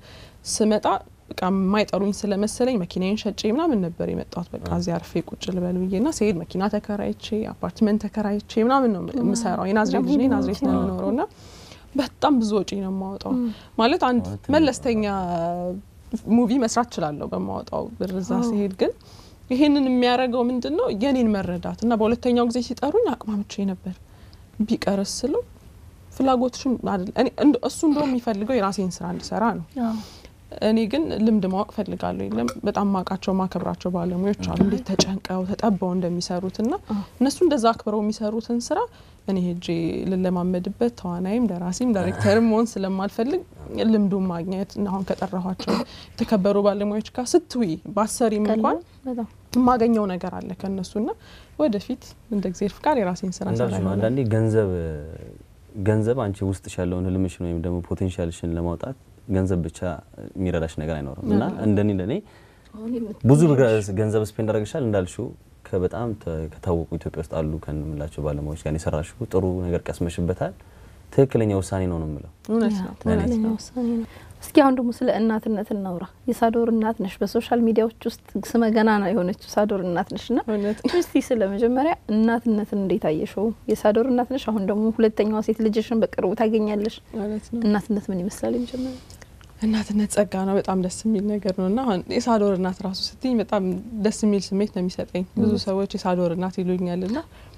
ስመጣ በቃ የማይጠሩኝ ስለመሰለኝ መኪናዬን ሸጬ ምናምን ነበር የመጣሁት። በቃ እዚህ አርፌ ቁጭ ልበል ብዬ ና ስሄድ መኪና ተከራይቼ አፓርትመንት ተከራይቼ ምናምን ነው የምሰራው። የናዝሬት ልጅ ነኝ፣ ናዝሬት ነው የምኖረው ና በጣም ብዙ ወጪ ነው የማወጣው። ማለት አንድ መለስተኛ ሙቪ መስራት እችላለሁ በማወጣው ብር እዛ ሲሄድ ግን ይሄንን የሚያደርገው ምንድን ነው የኔን መረዳት እና በሁለተኛው ጊዜ ሲጠሩኝ አቅማምቼ ነበር ቢቀርስ ስለው ፍላጎትሽም አይደል እኔ እንደ- እሱ እንደውም የሚፈልገው የራሴን ስራ እንድሰራ ነው። እኔ ግን ልምድ ማወቅ ፈልጋለሁ። የለም በጣም ማውቃቸው ማከብራቸው ባለሙያዎች አሉ እንዴት ተጨንቀው ተጠበው እንደሚሰሩት እና እነሱ እንደዛ አክብረው የሚሰሩትን ስራ እኔ ሄጄ ልለማመድበት ተዋናይም ደራሲም ዳይሬክተርም መሆን ስለማልፈልግ ልምዱን ማግኘት እና አሁን ከጠራኋቸው የተከበሩ ባለሙያዎች ጋር ስትዊ ባሰሪም እንኳን በጣም የማገኘው ነገር አለ ከእነሱና ወደፊት እንደ ጊዜ ፍቃድ የራሴን ስራ እንዳልሽ ነው። ሰራ አንዳንዴ ገንዘብ ገንዘብ አንቺ ውስጥሽ ያለውን ህልምሽን ወይም ደግሞ ፖቴንሻልሽን ለማውጣት ገንዘብ ብቻ የሚረዳሽ ነገር አይኖርም እና እንደኔ እንደኔ ብዙ ብር- ገንዘብ ስፔንድ አድርገሻል እንዳልሽው ከበጣም ተ- ከታወቁ ኢትዮጵያ ውስጥ አሉ ከምላቸው ባለሙያዎች ጋር የሰራሽው ጥሩ ነገር ቀስመሽበታል። ትክክለኛ ውሳኔ ነው ነው የምለው። እውነት ነው። ትክክለኛ ውሳኔ ነው። እስኪ አሁን ደግሞ ስለ እናትነት እናውራ። የሳዶር እናት ነሽ፣ በሶሻል ሚዲያዎች ውስጥ ስመ ገናና የሆነችው ሳዶር እናት ነሽ እና እውነት እስቲ ስለ መጀመሪያ እናትነትን እንዴት አየሽው? የሳዶር እናት ነሽ፣ አሁን ደግሞ ሁለተኛዋ ሴት ልጅሽን በቅርቡ ታገኛለሽ። እውነት ነው። እናትነት ምን ይመስላል? የመጀመሪያ እናትነት ጸጋ ነው። በጣም ደስ የሚል ነገር ነው እና አሁን የሳዶር እናት ራሱ ስትኝ በጣም ደስ የሚል ስሜት ነው የሚሰጠኝ። ብዙ ሰዎች የሳዶር እናት ይሉኛል እና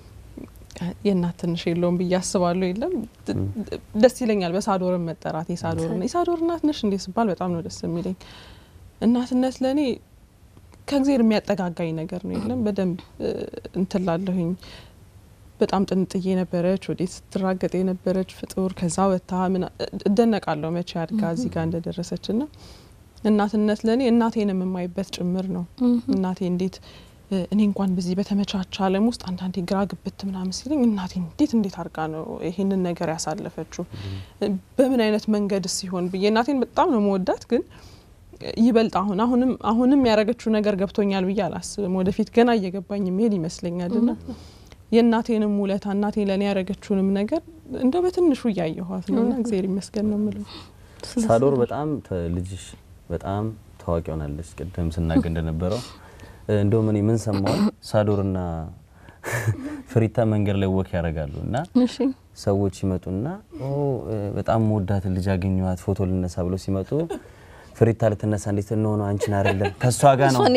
የእናት ትንሽ የለውም ብዬ አስባለሁ። የለም ደስ ይለኛል በሳዶርን መጠራት። የሳዶር የሳዶር እናት ነሽ እንዴ ስባል በጣም ነው ደስ የሚለኝ። እናትነት ለእኔ ከእግዜር የሚያጠጋጋኝ ነገር ነው። የለም በደንብ እንትን ላለሁኝ በጣም ጥንጥዬ ነበረች፣ ወዴት ስትራገጥ የነበረች ፍጡር ከዛ ወታ ምን እደነቃለሁ መቼ አድጋ እዚህ ጋር እንደደረሰች ና እናትነት ለእኔ እናቴንም የማይበት ጭምር ነው። እናቴ እንዴት እኔ እንኳን በዚህ በተመቻቸ ዓለም ውስጥ አንዳንዴ ግራ ግብት ምናምን ሲለኝ እናቴ እንዴት እንዴት አድርጋ ነው ይሄንን ነገር ያሳለፈችው በምን አይነት መንገድ ሲሆን ብዬ እናቴን በጣም ነው መወዳት ግን ይበልጥ አሁን አሁንም አሁንም ያደረገችው ነገር ገብቶኛል ብዬ አላስብም። ወደፊት ገና እየገባኝ የሚሄድ ይመስለኛል ና የእናቴንም ውለታ እናቴ ለእኔ ያደረገችውንም ነገር እንደው በትንሹ እያየኋት ነው እና እግዚአብሔር ይመስገን ነው የምለው። ሳዶር በጣም ልጅሽ በጣም ታዋቂ ሆናለች። ቅድም ስናገር እንደነበረው እንደውም እኔ ምን ሰማሁ ሳዶርና ፍሪታ መንገድ ላይ ወክ ያደርጋሉ እና ሰዎች ይመጡና በጣም መወዳትን ልጅ አገኘኋት ፎቶ ልነሳ ብለው ሲመጡ ፍሪታ ልትነሳ እንዴት እንሆነ አንቺን አይደለም ከእሷ ጋር ነው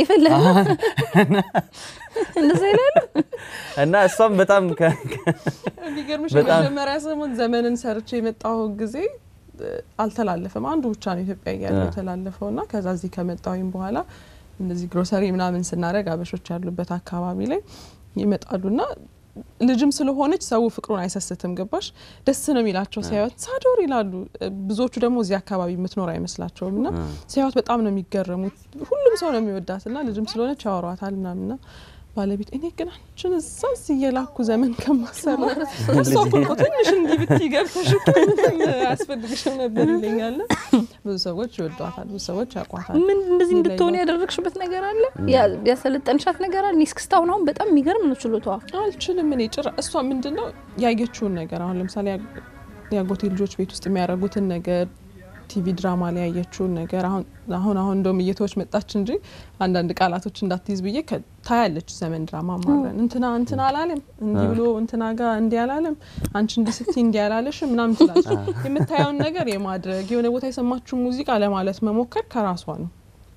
እንደዛ ይላሉ። እና እሷም በጣም የሚገርምሽ የመጀመሪያ ሰሞን ዘመንን ሰርቼ የመጣሁ ጊዜ አልተላለፈም። አንዱ ብቻ ነው ኢትዮጵያ እያለ የተላለፈው እና ከዛ እዚህ ከመጣሁኝ በኋላ እንደዚህ ግሮሰሪ ምናምን ስናደርግ አበሾች ያሉበት አካባቢ ላይ ይመጣሉና ልጅም ስለሆነች ሰው ፍቅሩን አይሰስትም። ገባሽ? ደስ ነው የሚላቸው ሲያዩት ሳዶር ይላሉ። ብዙዎቹ ደግሞ እዚህ አካባቢ የምትኖር አይመስላቸውም እና ሲያዩት በጣም ነው የሚገረሙት። ሁሉም ሰው ነው የሚወዳት እና ልጅም ስለሆነች ያወሯታል ምናምንና ባለቤት እኔ ግን አንቺን እዛ እዚህ እየላኩ ዘመን ከማሰራ እሷ እኮ ትንሽ እንዲህ ብትይ ገብተሽ እኮ ምንም አያስፈልግሽም ነበር ይለኛል። ብዙ ሰዎች ይወዷታል፣ ብዙ ሰዎች ያውቋታል። ምን እንደዚህ እንድትሆን ያደረግሽበት ነገር አለ? ያሰለጠንሻት ነገር አለ? እኔ እስክስታሁን አሁን በጣም የሚገርም ነው ችሎታዋ። አልችልም እኔ ጭራ እሷ ምንድን ነው ያየችውን ነገር አሁን ለምሳሌ የአጎቴ ልጆች ቤት ውስጥ የሚያደርጉትን ነገር ቲቪ ድራማ ላይ ያየችውን ነገር አሁን አሁን አሁን እንደውም እየተወች መጣች እንጂ አንዳንድ ቃላቶች እንዳትይዝ ብዬ ታያለች። ዘመን ድራማ ማብረን እንትና እንትና አላለም እንዲህ ብሎ እንትና ጋር እንዲህ አላለም አንቺ እንዲህ ስትይ እንዲህ አላለሽ ምናምን ትላለች። የምታየውን ነገር የማድረግ የሆነ ቦታ የሰማችውን ሙዚቃ ለማለት መሞከር ከራሷ ነው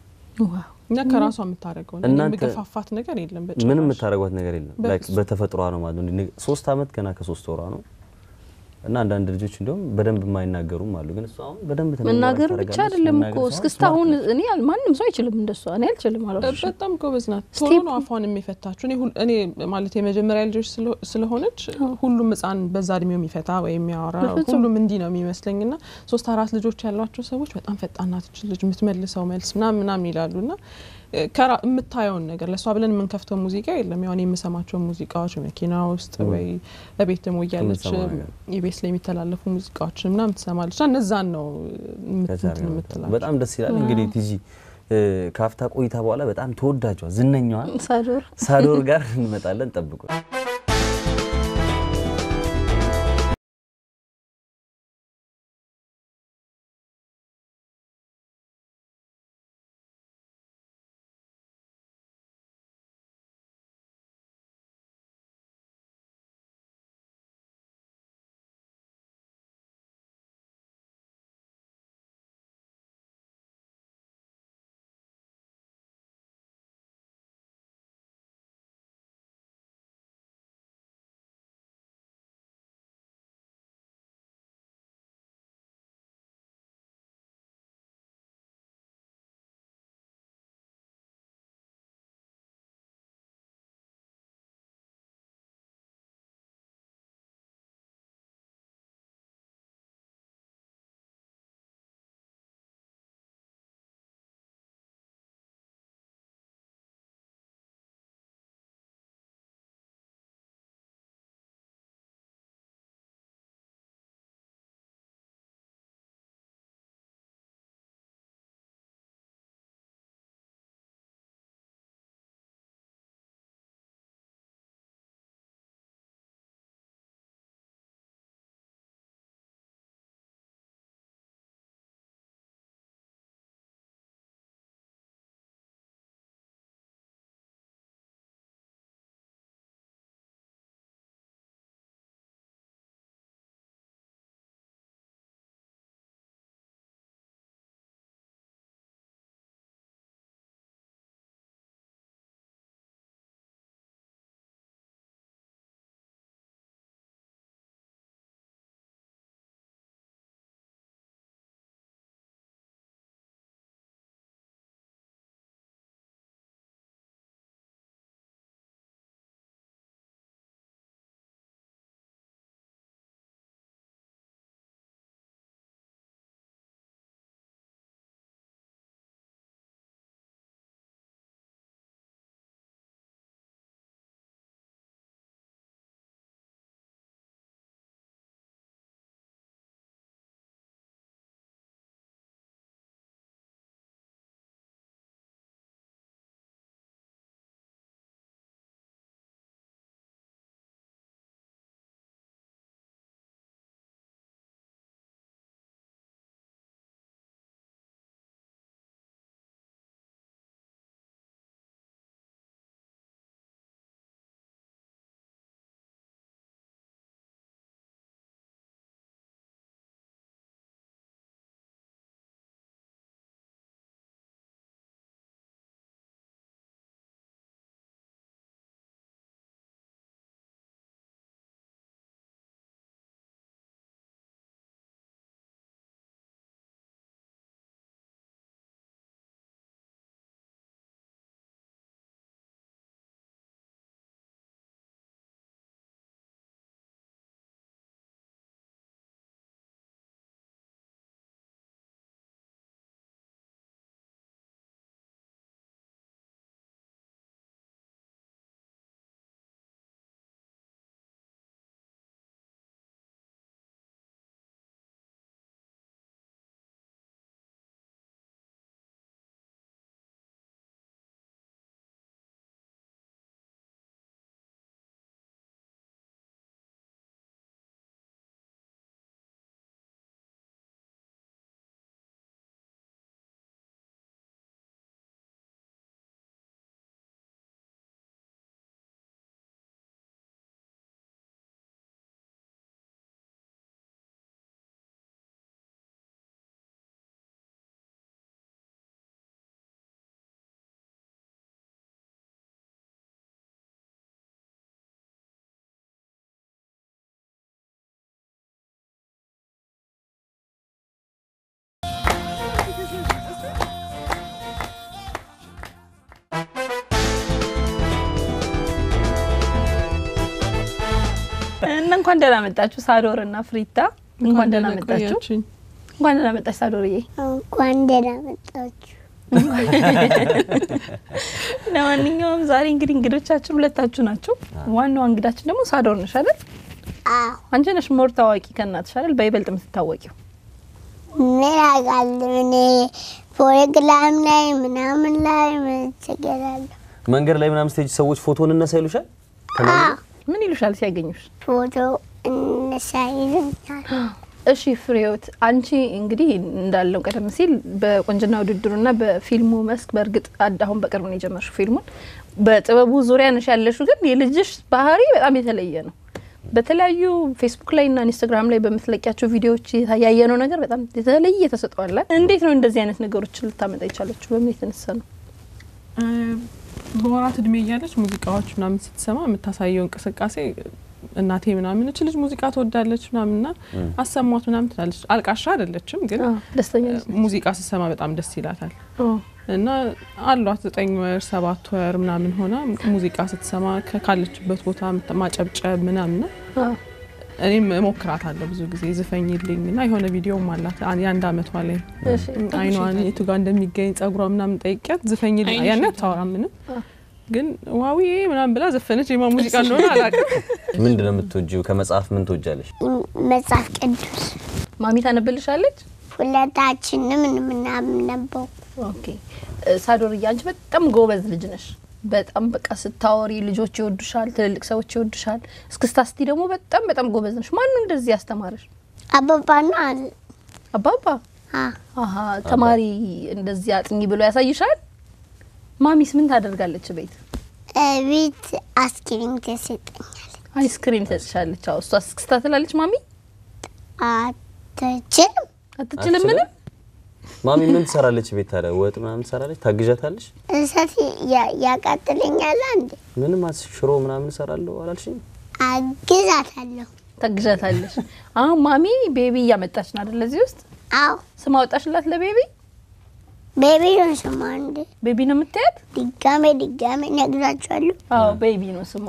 እና ከራሷ የምታደርገው የሚገፋፋት ነገር የለም። ምንም የምታደርጓት ነገር የለም። በተፈጥሯ ነው ማለት ነው። ሶስት አመት ገና ከሶስት ወሯ ነው እና አንዳንድ ልጆች እንደውም በደንብ የማይናገሩም አሉ። ግን እሷ አሁን በደንብ መናገር ብቻ አይደለም እኮ እስክስታ አሁን እኔ ማንም ሰው አይችልም እንደሷ። እኔ አልችልም አላልኩሽ። በጣም ጎበዝ ናት። ቶሎ ነው አፏን የሚፈታችሁ። እኔ ማለት የመጀመሪያ ልጆች ስለሆነች ሁሉም ሕፃን በዛ እድሜው የሚፈታ ወይም የሚያወራ ሁሉም እንዲህ ነው የሚመስለኝ ና ሶስት አራት ልጆች ያሏቸው ሰዎች በጣም ፈጣን ናት ልጅ የምትመልሰው መልስ ምናምን ምናምን ይላሉ ና የምታየውን ነገር ለእሷ ብለን የምንከፍተው ሙዚቃ የለም። ያሁን የምሰማቸው ሙዚቃዎች መኪና ውስጥ ወይ በቤት ደግሞ እያለች የቤት ላይ የሚተላለፉ ሙዚቃዎችን ምናምን ትሰማለች እና እነዛን ነው የምትላቸው። በጣም ደስ ይላል። እንግዲህ ቲጂ ከአፍታ ቆይታ በኋላ በጣም ተወዳጇ ዝነኛዋ ሳዶር ጋር እንመጣለን። ጠብቁ። እንኳን ደህና መጣችሁ ሳዶር እና ፍሪታ፣ እንኳን ደህና መጣችሁ። እንኳን ደህና መጣች ሳዶርዬ። እንኳን ደህና መጣችሁ። ለማንኛውም ዛሬ እንግዲህ እንግዶቻችን ሁለታችሁ ናቸው። ዋናዋ እንግዳችን ደግሞ ሳዶር ነሽ አይደል? አዎ አንቺ ነሽ ሞር ታዋቂ ከእናትሽ አይደል? በይበልጥ የምትታወቂው ምን አውቃለሁ እኔ ፕሮግራም ላይ ምናምን ላይ ምን ችግር አለው? መንገድ ላይ ምናምን ስቴጅ ሰዎች ፎቶ እንነሳ ይሉሻል? አዎ ምን ይሉሻል ሲያገኙሽ? ፎቶ እንነሳ ይሉኛል። እሺ ፍሬዎት፣ አንቺ እንግዲህ እንዳለው ቀደም ሲል በቁንጅና ውድድሩና በፊልሙ መስክ በእርግጥ አድ- አሁን በቅርብ ነው የጀመርሽው ፊልሙን። በጥበቡ ዙሪያ ነሽ ያለሽው፣ ግን የልጅሽ ባህሪ በጣም የተለየ ነው። በተለያዩ ፌስቡክ ላይ እና ኢንስታግራም ላይ በምትለቂያቸው ቪዲዮዎች ያየነው ነገር በጣም የተለየ ተሰጥቷል። እንዴት ነው እንደዚህ አይነት ነገሮችን ልታመጣ የቻለችው? በምን የተነሳ ነው? በወራት እድሜ እያለች ሙዚቃዎች ምናምን ስትሰማ የምታሳየው እንቅስቃሴ እናቴ ምናምን እች ልጅ ሙዚቃ ትወዳለች ምናምንና አሰሟት ምናምን ትላለች። አልቃሻ አይደለችም፣ ግን ደስተኛ ነሽ? ሙዚቃ ስትሰማ በጣም ደስ ይላታል። ኦ፣ እና አሏት ዘጠኝ ወር ሰባት ወር ምናምን ሆና ሙዚቃ ስትሰማ ከ- ካለችበት ቦታ ምት- ማጨብጨብ ምናምንና አ፣ እኔም እሞክራታለሁ ብዙ ጊዜ ዝፈኝልኝ እና የሆነ ቪዲዮም አላት አን- የአንድ አመቷ ላይ እሺ። አይኗን የቱ ጋር እንደሚገኝ ጸጉሯ ምናምን ጠይቂያት ዝፈኝልኝ ያን አታወራም ምንም ግን ዋዊ ምናምን ብላ ዘፈነች። የማ ሙዚቃ እንደሆነ አላውቅም። ምንድን ነው የምትወጂው? ከመጽሐፍ ምን ትወጃለሽ? መጽሐፍ ቅዱስ ማሚ ታነብልሻለች? ሁለታችንም የምናነበው ኦኬ እ፣ ሳዶርዬ አንቺ በጣም ጎበዝ ልጅ ነሽ። በጣም በቃ ስታወሪ ልጆች ይወዱሻል፣ ትልልቅ ሰዎች ይወዱሻል። እስክስታ ስቲ ደግሞ በጣም በጣም ጎበዝ ነሽ። ማን ነው እንደዚህ ያስተማረሽ? አበባና አባባ አ አሀ ተማሪ እንደዚህ አጥኚ ብሎ ያሳይሻል። ማሚስ ምን ታደርጋለች ቤት? ቤት አስክሪም ተሰጠኛል። አይስክሪም ትሰጥሻለች። አዎ እሷ እስክስታ ትላለች። ማሚ አትችልም አትችልም ምንም። ማሚ ምን ትሰራለች ቤት ታዲያ? ወጥ ምናምን ትሰራለች? ታግዣታለሽ? እሳት ያ- ያቃጥለኛል። አንድ ምንም አስ- ሽሮ ምናምን እሰራለሁ አላልሽኝ? አግዛታለሁ። ታግዣታለሽ። አሁን ማሚ ቤቢ እያመጣች ነው አይደል? እዚህ ውስጥ አዎ ስም አወጣሽላት ለቤቢ? ቤቢ ነው ስሟ። አንድ ቤቢ ነው የምታያት? ድጋሜ ድጋሜ ነግራቸዋለሁ። አዎ ቤቢ ነው ስሟ።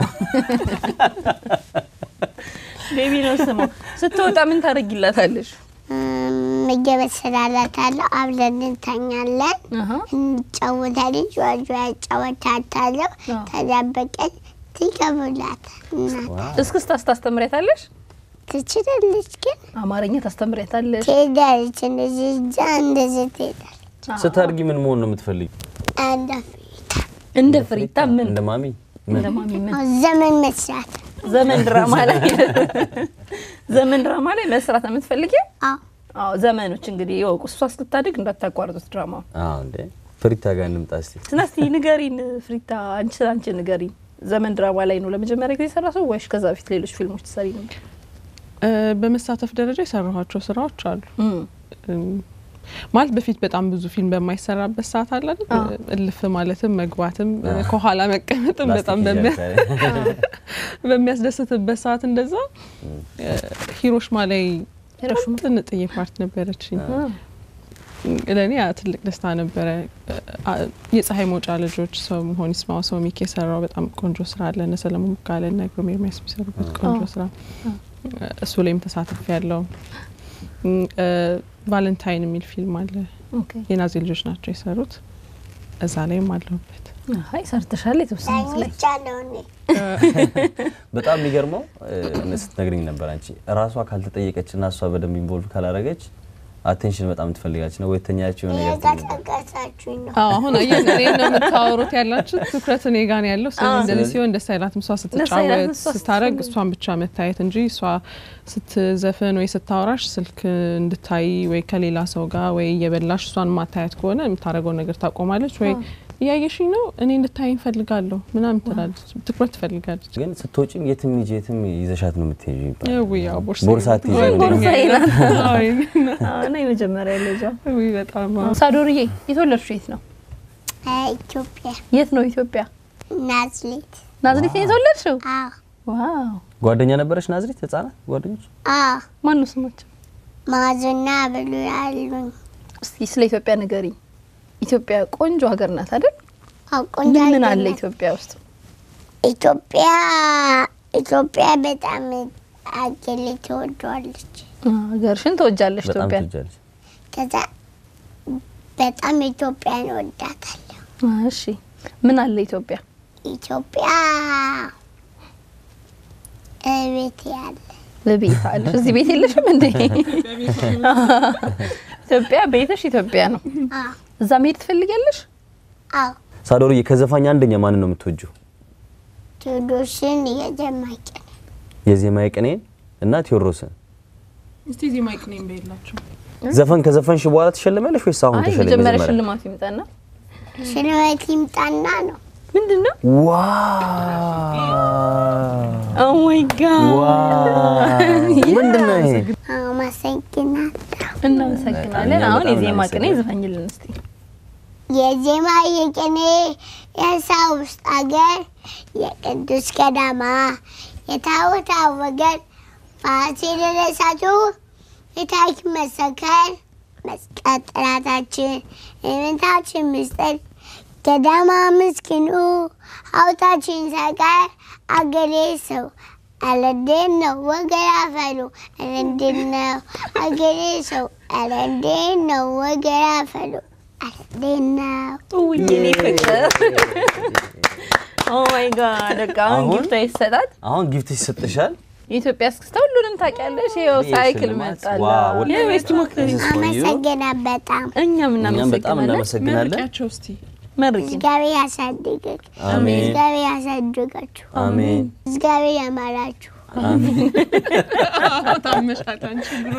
ቤቢ ነው ስሟ። ስትወጣ ምን ታደርጊላታለሽ? ምግብ እሰራላታለሁ። አብረን እንተኛለን፣ አሀ እንጫወታለን። ጨዋታ ያጫወታታለሁ። አዎ። ተዳበቀን ትገቡላታል። እናት እስክስታ ታስተምሪያታለሽ? ትችላለች፣ ግን አማርኛ ታስተምሪያታለሽ? ትሄዳለች። እንደዚህ እጃ እንደዚህ ትሄዳለች። ስታድጊ ምን መሆን ነው የምትፈልጊ? አንድ እንደ ፍሪታ ምን እንደ ማሚ እንደ ማሚ ምን ዘመን መስራት ዘመን ድራማ ላይ ዘመን ድራማ ላይ መስራት ነው የምትፈልጊው? አዎ አዎ ዘመኖች እንግዲህ ይወቁ። እሷ እስክታድግ እንዳታቋርጡት ድራማ አዎ እንዴ ፍሪታ ጋር እንምጣ እስቲ። ስናስቲ ንገሪን ፍሪታ፣ አንቺ አንቺ ንገሪን። ዘመን ድራማ ላይ ነው ለመጀመሪያ ጊዜ የሰራ ሰው ወይስ ከዛ በፊት ሌሎች ፊልሞች ትሰሪ ነበር? እ፣ በመሳተፍ ደረጃ የሰራኋቸው ስራዎች አሉ። እም፣ እም፣ ማለት በፊት በጣም ብዙ ፊልም በማይሰራበት ሰዓት አለ አይደል? አዎ። እልፍ ማለትም መግባትም ከኋላ መቀመጥም በጣም ፕላስቲክ በሚያ ይዣል። በሚያስደስትበት ሰዓት እንደዛ እ፣ ሂሮሽማ ላይ ሂሮሽማ? ጥንጥዬ ፓርት ነበረችኝ። ለእኔ ያ ትልቅ ደስታ ነበረ። አ- የፀሐይ መውጫ ልጆች ሰው መሆን ይስማው ሰው ሚክ የሰራው በጣም ቆንጆ ስራ አለ። እነ ሰለሞን ቦጋለ እነ ግሩም ኤርሚያስ የሚሰሩበት ቆንጆ አዎ። ስራ እሱ ላይም ተሳትፍ ያለው ቫለንታይን የሚል ፊልም አለ። ኦኬ የናዚ ልጆች ናቸው የሰሩት። እዛ ላይም አለሁበት። አይ ሰርተሻል የተወሰኑት ላይ ተኝቻለሁ እኔ። በጣም የሚገርመው እ፣ ስትነግረኝ ነበር አንቺ ራሷ ካልተጠየቀች እና እሷ በደንብ ኢንቮልቭ ካላረገች አቴንሽን በጣም ትፈልጋች ነው ወይተኛቸው የሆነ ነገር ትፈልጋለች። እየቀሰቀሳችሁኝ ነው። አዎ አሁን አየህ እኔ ነው የምታወሩት ያላችሁ ትኩረት እኔ ጋር ነው ያለው። ስለዚህ እንደዚህ ስለዚህ- ሲሆን ደስ አይላትም። እሷ ደስ አይላትም፣ ስትጫወት እሷ ስታረግ ስትፈልግ። እሷን ብቻ መታየት እንጂ እሷ ስትዘፍን ወይ ስታወራሽ ስልክ እንድታይ ወይ ከሌላ ሰው ጋር ወይ እየበላሽ እሷን ማታየት ከሆነ የምታደርገውን ነገር ታቆማለች። ወይ እያየሽኝ ነው እኔ እንድታይ እንፈልጋለሁ ምናምን ትላለች። ትኩረት ትፈልጋለች። ግን ስትወጪም የትም ሂጂ የትም ይዘሻት ነው የምትሄጂው ይባላል። ውይ ያው ቦርሳ ቦርሳ አትይዥም ወይ እንዴ? ቦርሳ ቦርሳዬ ናት። አዎ፣ እና የመጀመሪያ ልጇ ውይ በጣም አዎ። ሳዶርዬ የተወለድሽው የት ነው? እ፣ ኢትዮጵያ የት ነው ኢትዮጵያ? ናዝሬት። ናዝሬት ነው የተወለድሽው? አዎ ዋው ጓደኛ ነበረች ናዝሬት? ህጻናት ጓደኞች? አዎ ማን ነው ስማቸው? ማዞና ብሉ ያሉኝ እስቲ ስለ ኢትዮጵያ ንገሪኝ። ኢትዮጵያ ቆንጆ ሀገር ናት አይደል? አዎ፣ ቆንጆ ምን ምን ሀገር አለ ናት። ኢትዮጵያ ውስጥ? ኢትዮጵያ ኢትዮጵያ በጣም አገሌ ትወደዋለች። ሀገርሽን ትወጃለሽ በጣም ኢትዮጵያን? ትወጃለች። ከዛ በጣም ኢትዮጵያን እወዳታለሁ። እሺ ምን አለ ኢትዮጵያ? ኢትዮጵያ ቤት ያለ ለቤት አለሽ። እዚህ ቤት የለሽም እንዴ? ኢትዮጵያ ቤትሽ ኢትዮጵያ ነው። አዎ እዛ መሄድ ትፈልጊያለሽ? አዎ ሳዶርዬ ከዘፋኝ አንደኛ ማንን ነው የምትወጂው? ቴዎድሮስን የጀማቂ የዜማ ቅኔን እና ቴዎድሮስን እስቲ እዚህ ማይክ ነኝ በየላቸው ዘፈን ከዘፈንሽ በኋላ ትሸልሚያለሽ ወይስ አሁን አይ ተሸልሚ? መጀመሪያ መጀመሪያ ሽልማቱ ይምጣና ሽልማት ይምጣና ነው። ምንድን ነው? ዋው ኦ ማይ ጋድ ዋው ምንድን ነው ይሄ? አመሰግናለሁ። እናመሰግናለን። እኛም አሁን በጣም የዜማ ቅኔ እናመሰግናለን። ዝፈኝልን እስቲ። የዜማ የቅኔ የሳው ውስጥ አገር የቅዱስ ገዳማ የታቦታ ወገን ፋሲለደሳቱ የታሪክ መሰከር መስቀል ጠላታችን የእምነታችን ምስጢር ገዳማ ምስኪኑ ሀብታችን ሳይቀር አገሬ ሰው አለንዴት ነው ወገን አፈሉ አለንዴት ነው አገሬ ሰው አለንዴት ነው ወገን አፈሉ አለንዴት ነው ውይ የኔ ፍቅር ኦ ማይ ጋድ በቃ አሁን አሁን? ጊፍቷ ይሰጣት። አሁን ጊፍት ይሰጥሻል። የኢትዮጵያ እስክስታ ሁሉንም ታውቂያለሽ። ይኸው ይሄ ሳይክል ሽልማት፣ መጣላ። ዋው። ይኸው እስቲ ሞክሪ። This is for you። አመሰግና በጣም እኛም እኛም በጣም እናመሰግናለን። እናመሰግናለን። መርቂያቸው እስቲ መርቂን እግዚአብሔር ያሳድግህ፣ አሜን እግዚአብሔር ያሳድጋችሁ፣ አሜን እግዚአብሔር ያማራችሁ። ታመሻል አንቺ ብሎ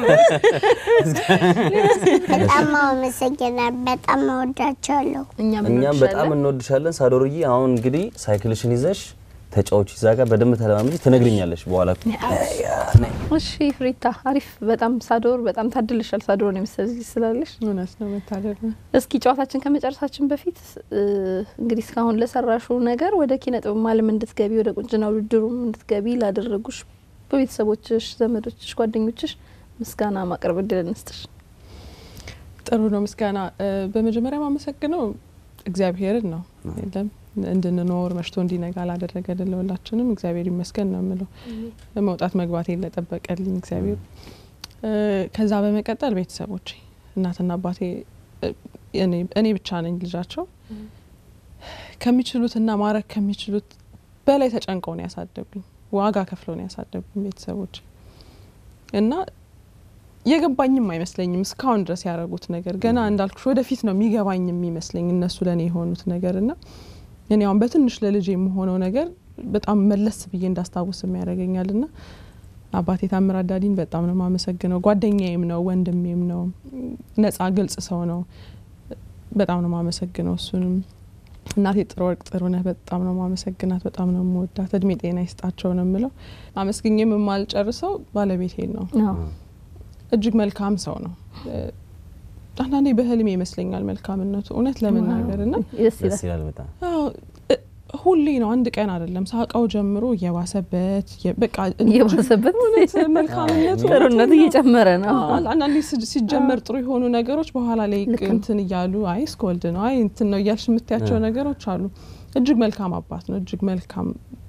በጣም አመሰግና በጣም እወዳቸዋለሁ። እኛም እኛም በጣም እንወድሻለን። እንወድሻለን ሳዶርዬ። አሁን እንግዲህ ሳይክልሽን ይዘሽ ተጫዎች እዛ ጋር በደንብ ተለማመጂ፣ ትነግሪኛለሽ በኋላ። እሺ ፍሪታ አሪፍ። በጣም ሳዶር በጣም ታድልሻል። ሳዶርን የመሰለ ልጅ ስላለሽ እውነት ነው መታደል ነው። እስኪ ጨዋታችን ከመጨረሳችን በፊት እ፣ እንግዲህ እስካሁን ለሰራሹ ነገር ወደ ኪነ ጥበብ ዓለም እንድትገቢ ወደ ቁንጅና ውድድሩም እንድትገቢ ላደረጉሽ በቤተሰቦችሽ፣ ዘመዶችሽ፣ ጓደኞችሽ ምስጋና ማቅረብ እድል እንስጥሽ። ጥሩ ነው ምስጋና። እ፣ በመጀመሪያ ማመሰግነው እግዚአብሔርን ነው የለም እንድንኖር መሽቶ እንዲነጋ ላደረገልን ለሁላችንም እግዚአብሔር ይመስገን ነው የምለው። መውጣት መግባቴን ለጠበቀልኝ እግዚአብሔር። እ፣ ከዛ በመቀጠል ቤተሰቦቼ እናትና አባቴ እ፣ እኔ- እኔ ብቻ ነኝ ልጃቸው ከሚችሉትና ማድረግ ከሚችሉት በላይ ተጨንቀው ነው ያሳደጉኝ። ዋጋ ከፍለው ነው ያሳደጉኝ ቤተሰቦቼ እና የገባኝም አይመስለኝም እስካሁን ድረስ ያደረጉት ነገር ገና እንዳልኩሽ ወደፊት ነው የሚገባኝ የሚመስለኝ እነሱ ለእኔ የሆኑት ነገር እና እኔ አሁን በትንሽ ለልጅ የምሆነው ነገር በጣም መለስ ብዬ እንዳስታውስ የሚያደርገኛል ና አባቴ ታምራት ዳዲን በጣም ነው የማመሰግነው። ጓደኛዬም ነው፣ ወንድሜም ነው፣ ነጻ ግልጽ ሰው ነው። በጣም ነው የማመሰግነው እሱንም። እናቴ ጥሩ ወርቅ ጥሩ ነህ በጣም ነው ማመሰግናት፣ በጣም ነው የምወዳት። እድሜ ጤና ይስጣቸው ነው የምለው። አመስግኜም የማልጨርሰው ባለቤቴን ነው። አዎ። እጅግ መልካም ሰው ነው። እ፣ አንዳንዴ በህልሜ ይመስለኛል መልካምነቱ እውነት ለመናገር ና ደስ ደስ ይላል። ይላል በጣም አዎ፣ እ፣ ሁሌ ነው አንድ ቀን አይደለም ሳውቃው ጀምሮ እየባሰበት የ- በቃ እየባሰበት እውነት መልካምነቱ ጥሩነቱ እየጨመረ ነው። አዎ፣ አንዳንዴ ሲ- ሲጀመር ጥሩ የሆኑ ነገሮች በኋላ ላይ ልክ ነው። እንትን እያሉ አይ እስከወልድ ነው አይ እንትን ነው እያልሽ የምታያቸው ነገሮች አሉ። እጅግ መልካም አባት ነው። እጅግ መልካም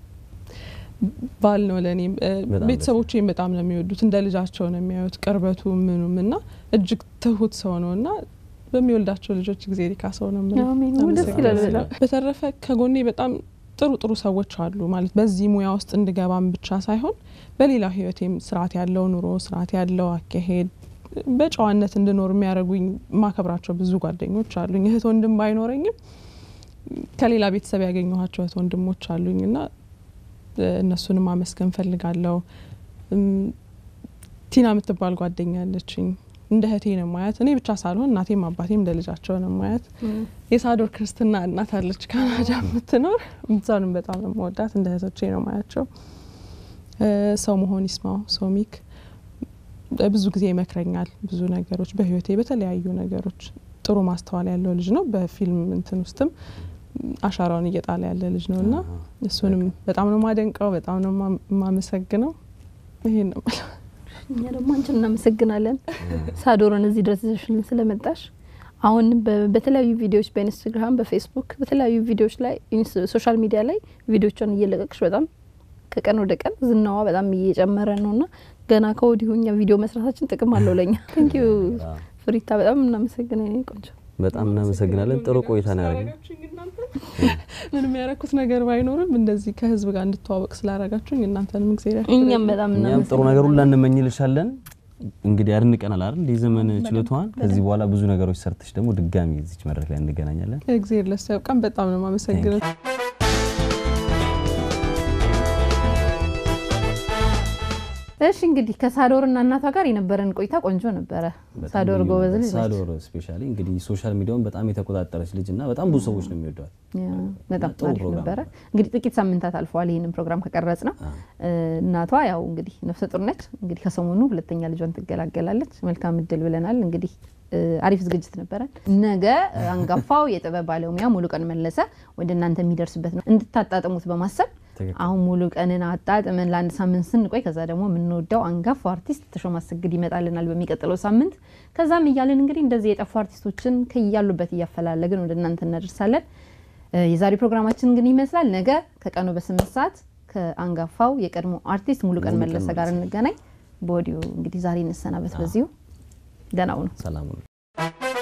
ባል ነው ለእኔም እ፣ በጣም ቤተሰቦቼም በጣም ነው የሚወዱት። እንደ ልጃቸው ነው የሚያዩት። ቅርበቱ ምኑም እና እጅግ ትሁት ሰው ነው እና በሚወልዳቸው ልጆች ጊዜ ሪካ ሰው ነው የምለው። አሜን። ደስ ይላል በጣም። በተረፈ ከጎኔ በጣም ጥሩ ጥሩ ሰዎች አሉ ማለት በዚህ ሙያ ውስጥ እንድገባም ብቻ ሳይሆን በሌላ ህይወቴም ስርዓት ያለው ኑሮ ስርዓት ያለው አካሄድ በጨዋነት እንድኖር የሚያደርጉኝ ማከብራቸው ብዙ ጓደኞች አሉኝ። እህት ወንድም ባይኖረኝም ከሌላ ቤተሰብ ያገኘኋቸው እህት ወንድሞች አሉኝ እና እ፣ እነሱንም ማመስገን ፈልጋለሁ። እም፣ ቲና የምትባል ጓደኛ ያለችኝ እንደ እህቴ ነው ማያት። እኔ ብቻ ሳልሆን እናቴም አባቴም እንደ ልጃቸው ነው ማያት። የሳዶር ክርስትና እናት አለች ካናዳ የምትኖር እዛንም በጣም ነው መወዳት። እንደ እህቶቼ ነው ማያቸው። እ፣ ሰው መሆን ይስማው ሶሚክ እ፣ ብዙ ጊዜ ይመክረኛል። ብዙ ነገሮች በህይወቴ በተለያዩ ነገሮች ጥሩ ማስተዋል ያለው ልጅ ነው። በፊልም እንትን ውስጥም አሻራውን እየጣለ ያለ ልጅ ነው እና እሱንም በጣም ነው ማደንቀው፣ በጣም ነው ማ- ማመሰግነው። ይሄን ነው የምለው። እኛ ደግሞ አንቺን እናመሰግናለን ሳዶርን እዚህ ድረስ ይዘሽልን ስለመጣሽ። አሁን በ- በተለያዩ ቪዲዮዎች በኢንስታግራም፣ በፌስቡክ በተለያዩ ቪዲዮዎች ላይ ኢንስ- ሶሻል ሚዲያ ላይ ቪዲዮቿን እየለቀቅሽ በጣም ከቀን ወደ ቀን ዝናዋ በጣም እየጨመረ ነው እና ገና ከወዲሁ እኛ ቪዲዮ መስራታችን ጥቅም አለው ለኛ። ቴንክ ዩ ፍሪታ፣ በጣም እናመሰግናለን የኔ ቆንጆ። በጣም እናመሰግናለን። ጥሩ ቆይታ ነው ያደረግነው። ምንም ያደረኩት ነገር ባይኖርም እንደዚህ ከህዝብ ጋር እንድተዋወቅ ስላደረጋችሁኝ እናንተንም እግዚአብሔር እኛም በጣም እኛም ጥሩ ነገር ሁላ እንመኝልሻለን። እንግዲህ አድንቀናል አይደል የዘመን ችሎታዋን። ከዚህ በኋላ ብዙ ነገሮች ሰርተሽ ደግሞ ድጋሚ እዚች መድረክ ላይ እንገናኛለን። እግዚአብሔር ለሱ ያብቃን። በጣም ነው የማመሰግነው። እሺ እንግዲህ ከሳዶር እና እናቷ ጋር የነበረን ቆይታ ቆንጆ ነበረ። ሳዶር ጎበዝ ልጅ ነች። ሳዶር ስፔሻሊ እንግዲህ ሶሻል ሚዲያውን በጣም የተቆጣጠረች ልጅ እና በጣም ብዙ ሰዎች ነው የሚወዷት። በጣም ጥሩ አሪፍ ፕሮግራም ነበረ። እንግዲህ ጥቂት ሳምንታት አልፈዋል ይህንን ፕሮግራም ከቀረጽ ነው። እናቷ ያው እንግዲህ ነፍሰ ጡር ነች። እንግዲህ ከሰሞኑ ሁለተኛ ልጇን ትገላገላለች። መልካም እድል ብለናል። እንግዲህ አሪፍ ዝግጅት ነበረን። ነገ አንጋፋው የጥበብ ባለሙያ ሙሉቀን መለሰ ወደ እናንተ የሚደርስበት ነው እንድታጣጥሙት በማሰብ ትክክል። አሁን ሙሉ ቀንን አጣጥመን ለአንድ ሳምንት ስንቆይ ከዛ ደግሞ የምንወደው አንጋፋው አርቲስት ተሾመ አሰግድ ይመጣልናል በሚቀጥለው ሳምንት። ከዛም እያለን እንግዲህ እንደዚህ የጠፉ አርቲስቶችን ከያሉበት እያፈላለግን ወደ እናንተ እናደርሳለን። እ የዛሬ ፕሮግራማችን ግን ይመስላል። ነገ ከቀኑ በስምንት ሰዓት ከአንጋፋው የቀድሞ አርቲስት ሙሉቀን ሙሉቀን መለሰ ጋር እንገናኝ። በወዲሁ እንግዲህ ዛሬ እንሰናበት በዚሁ። ደህና ሁኑ። ሰላም ነው።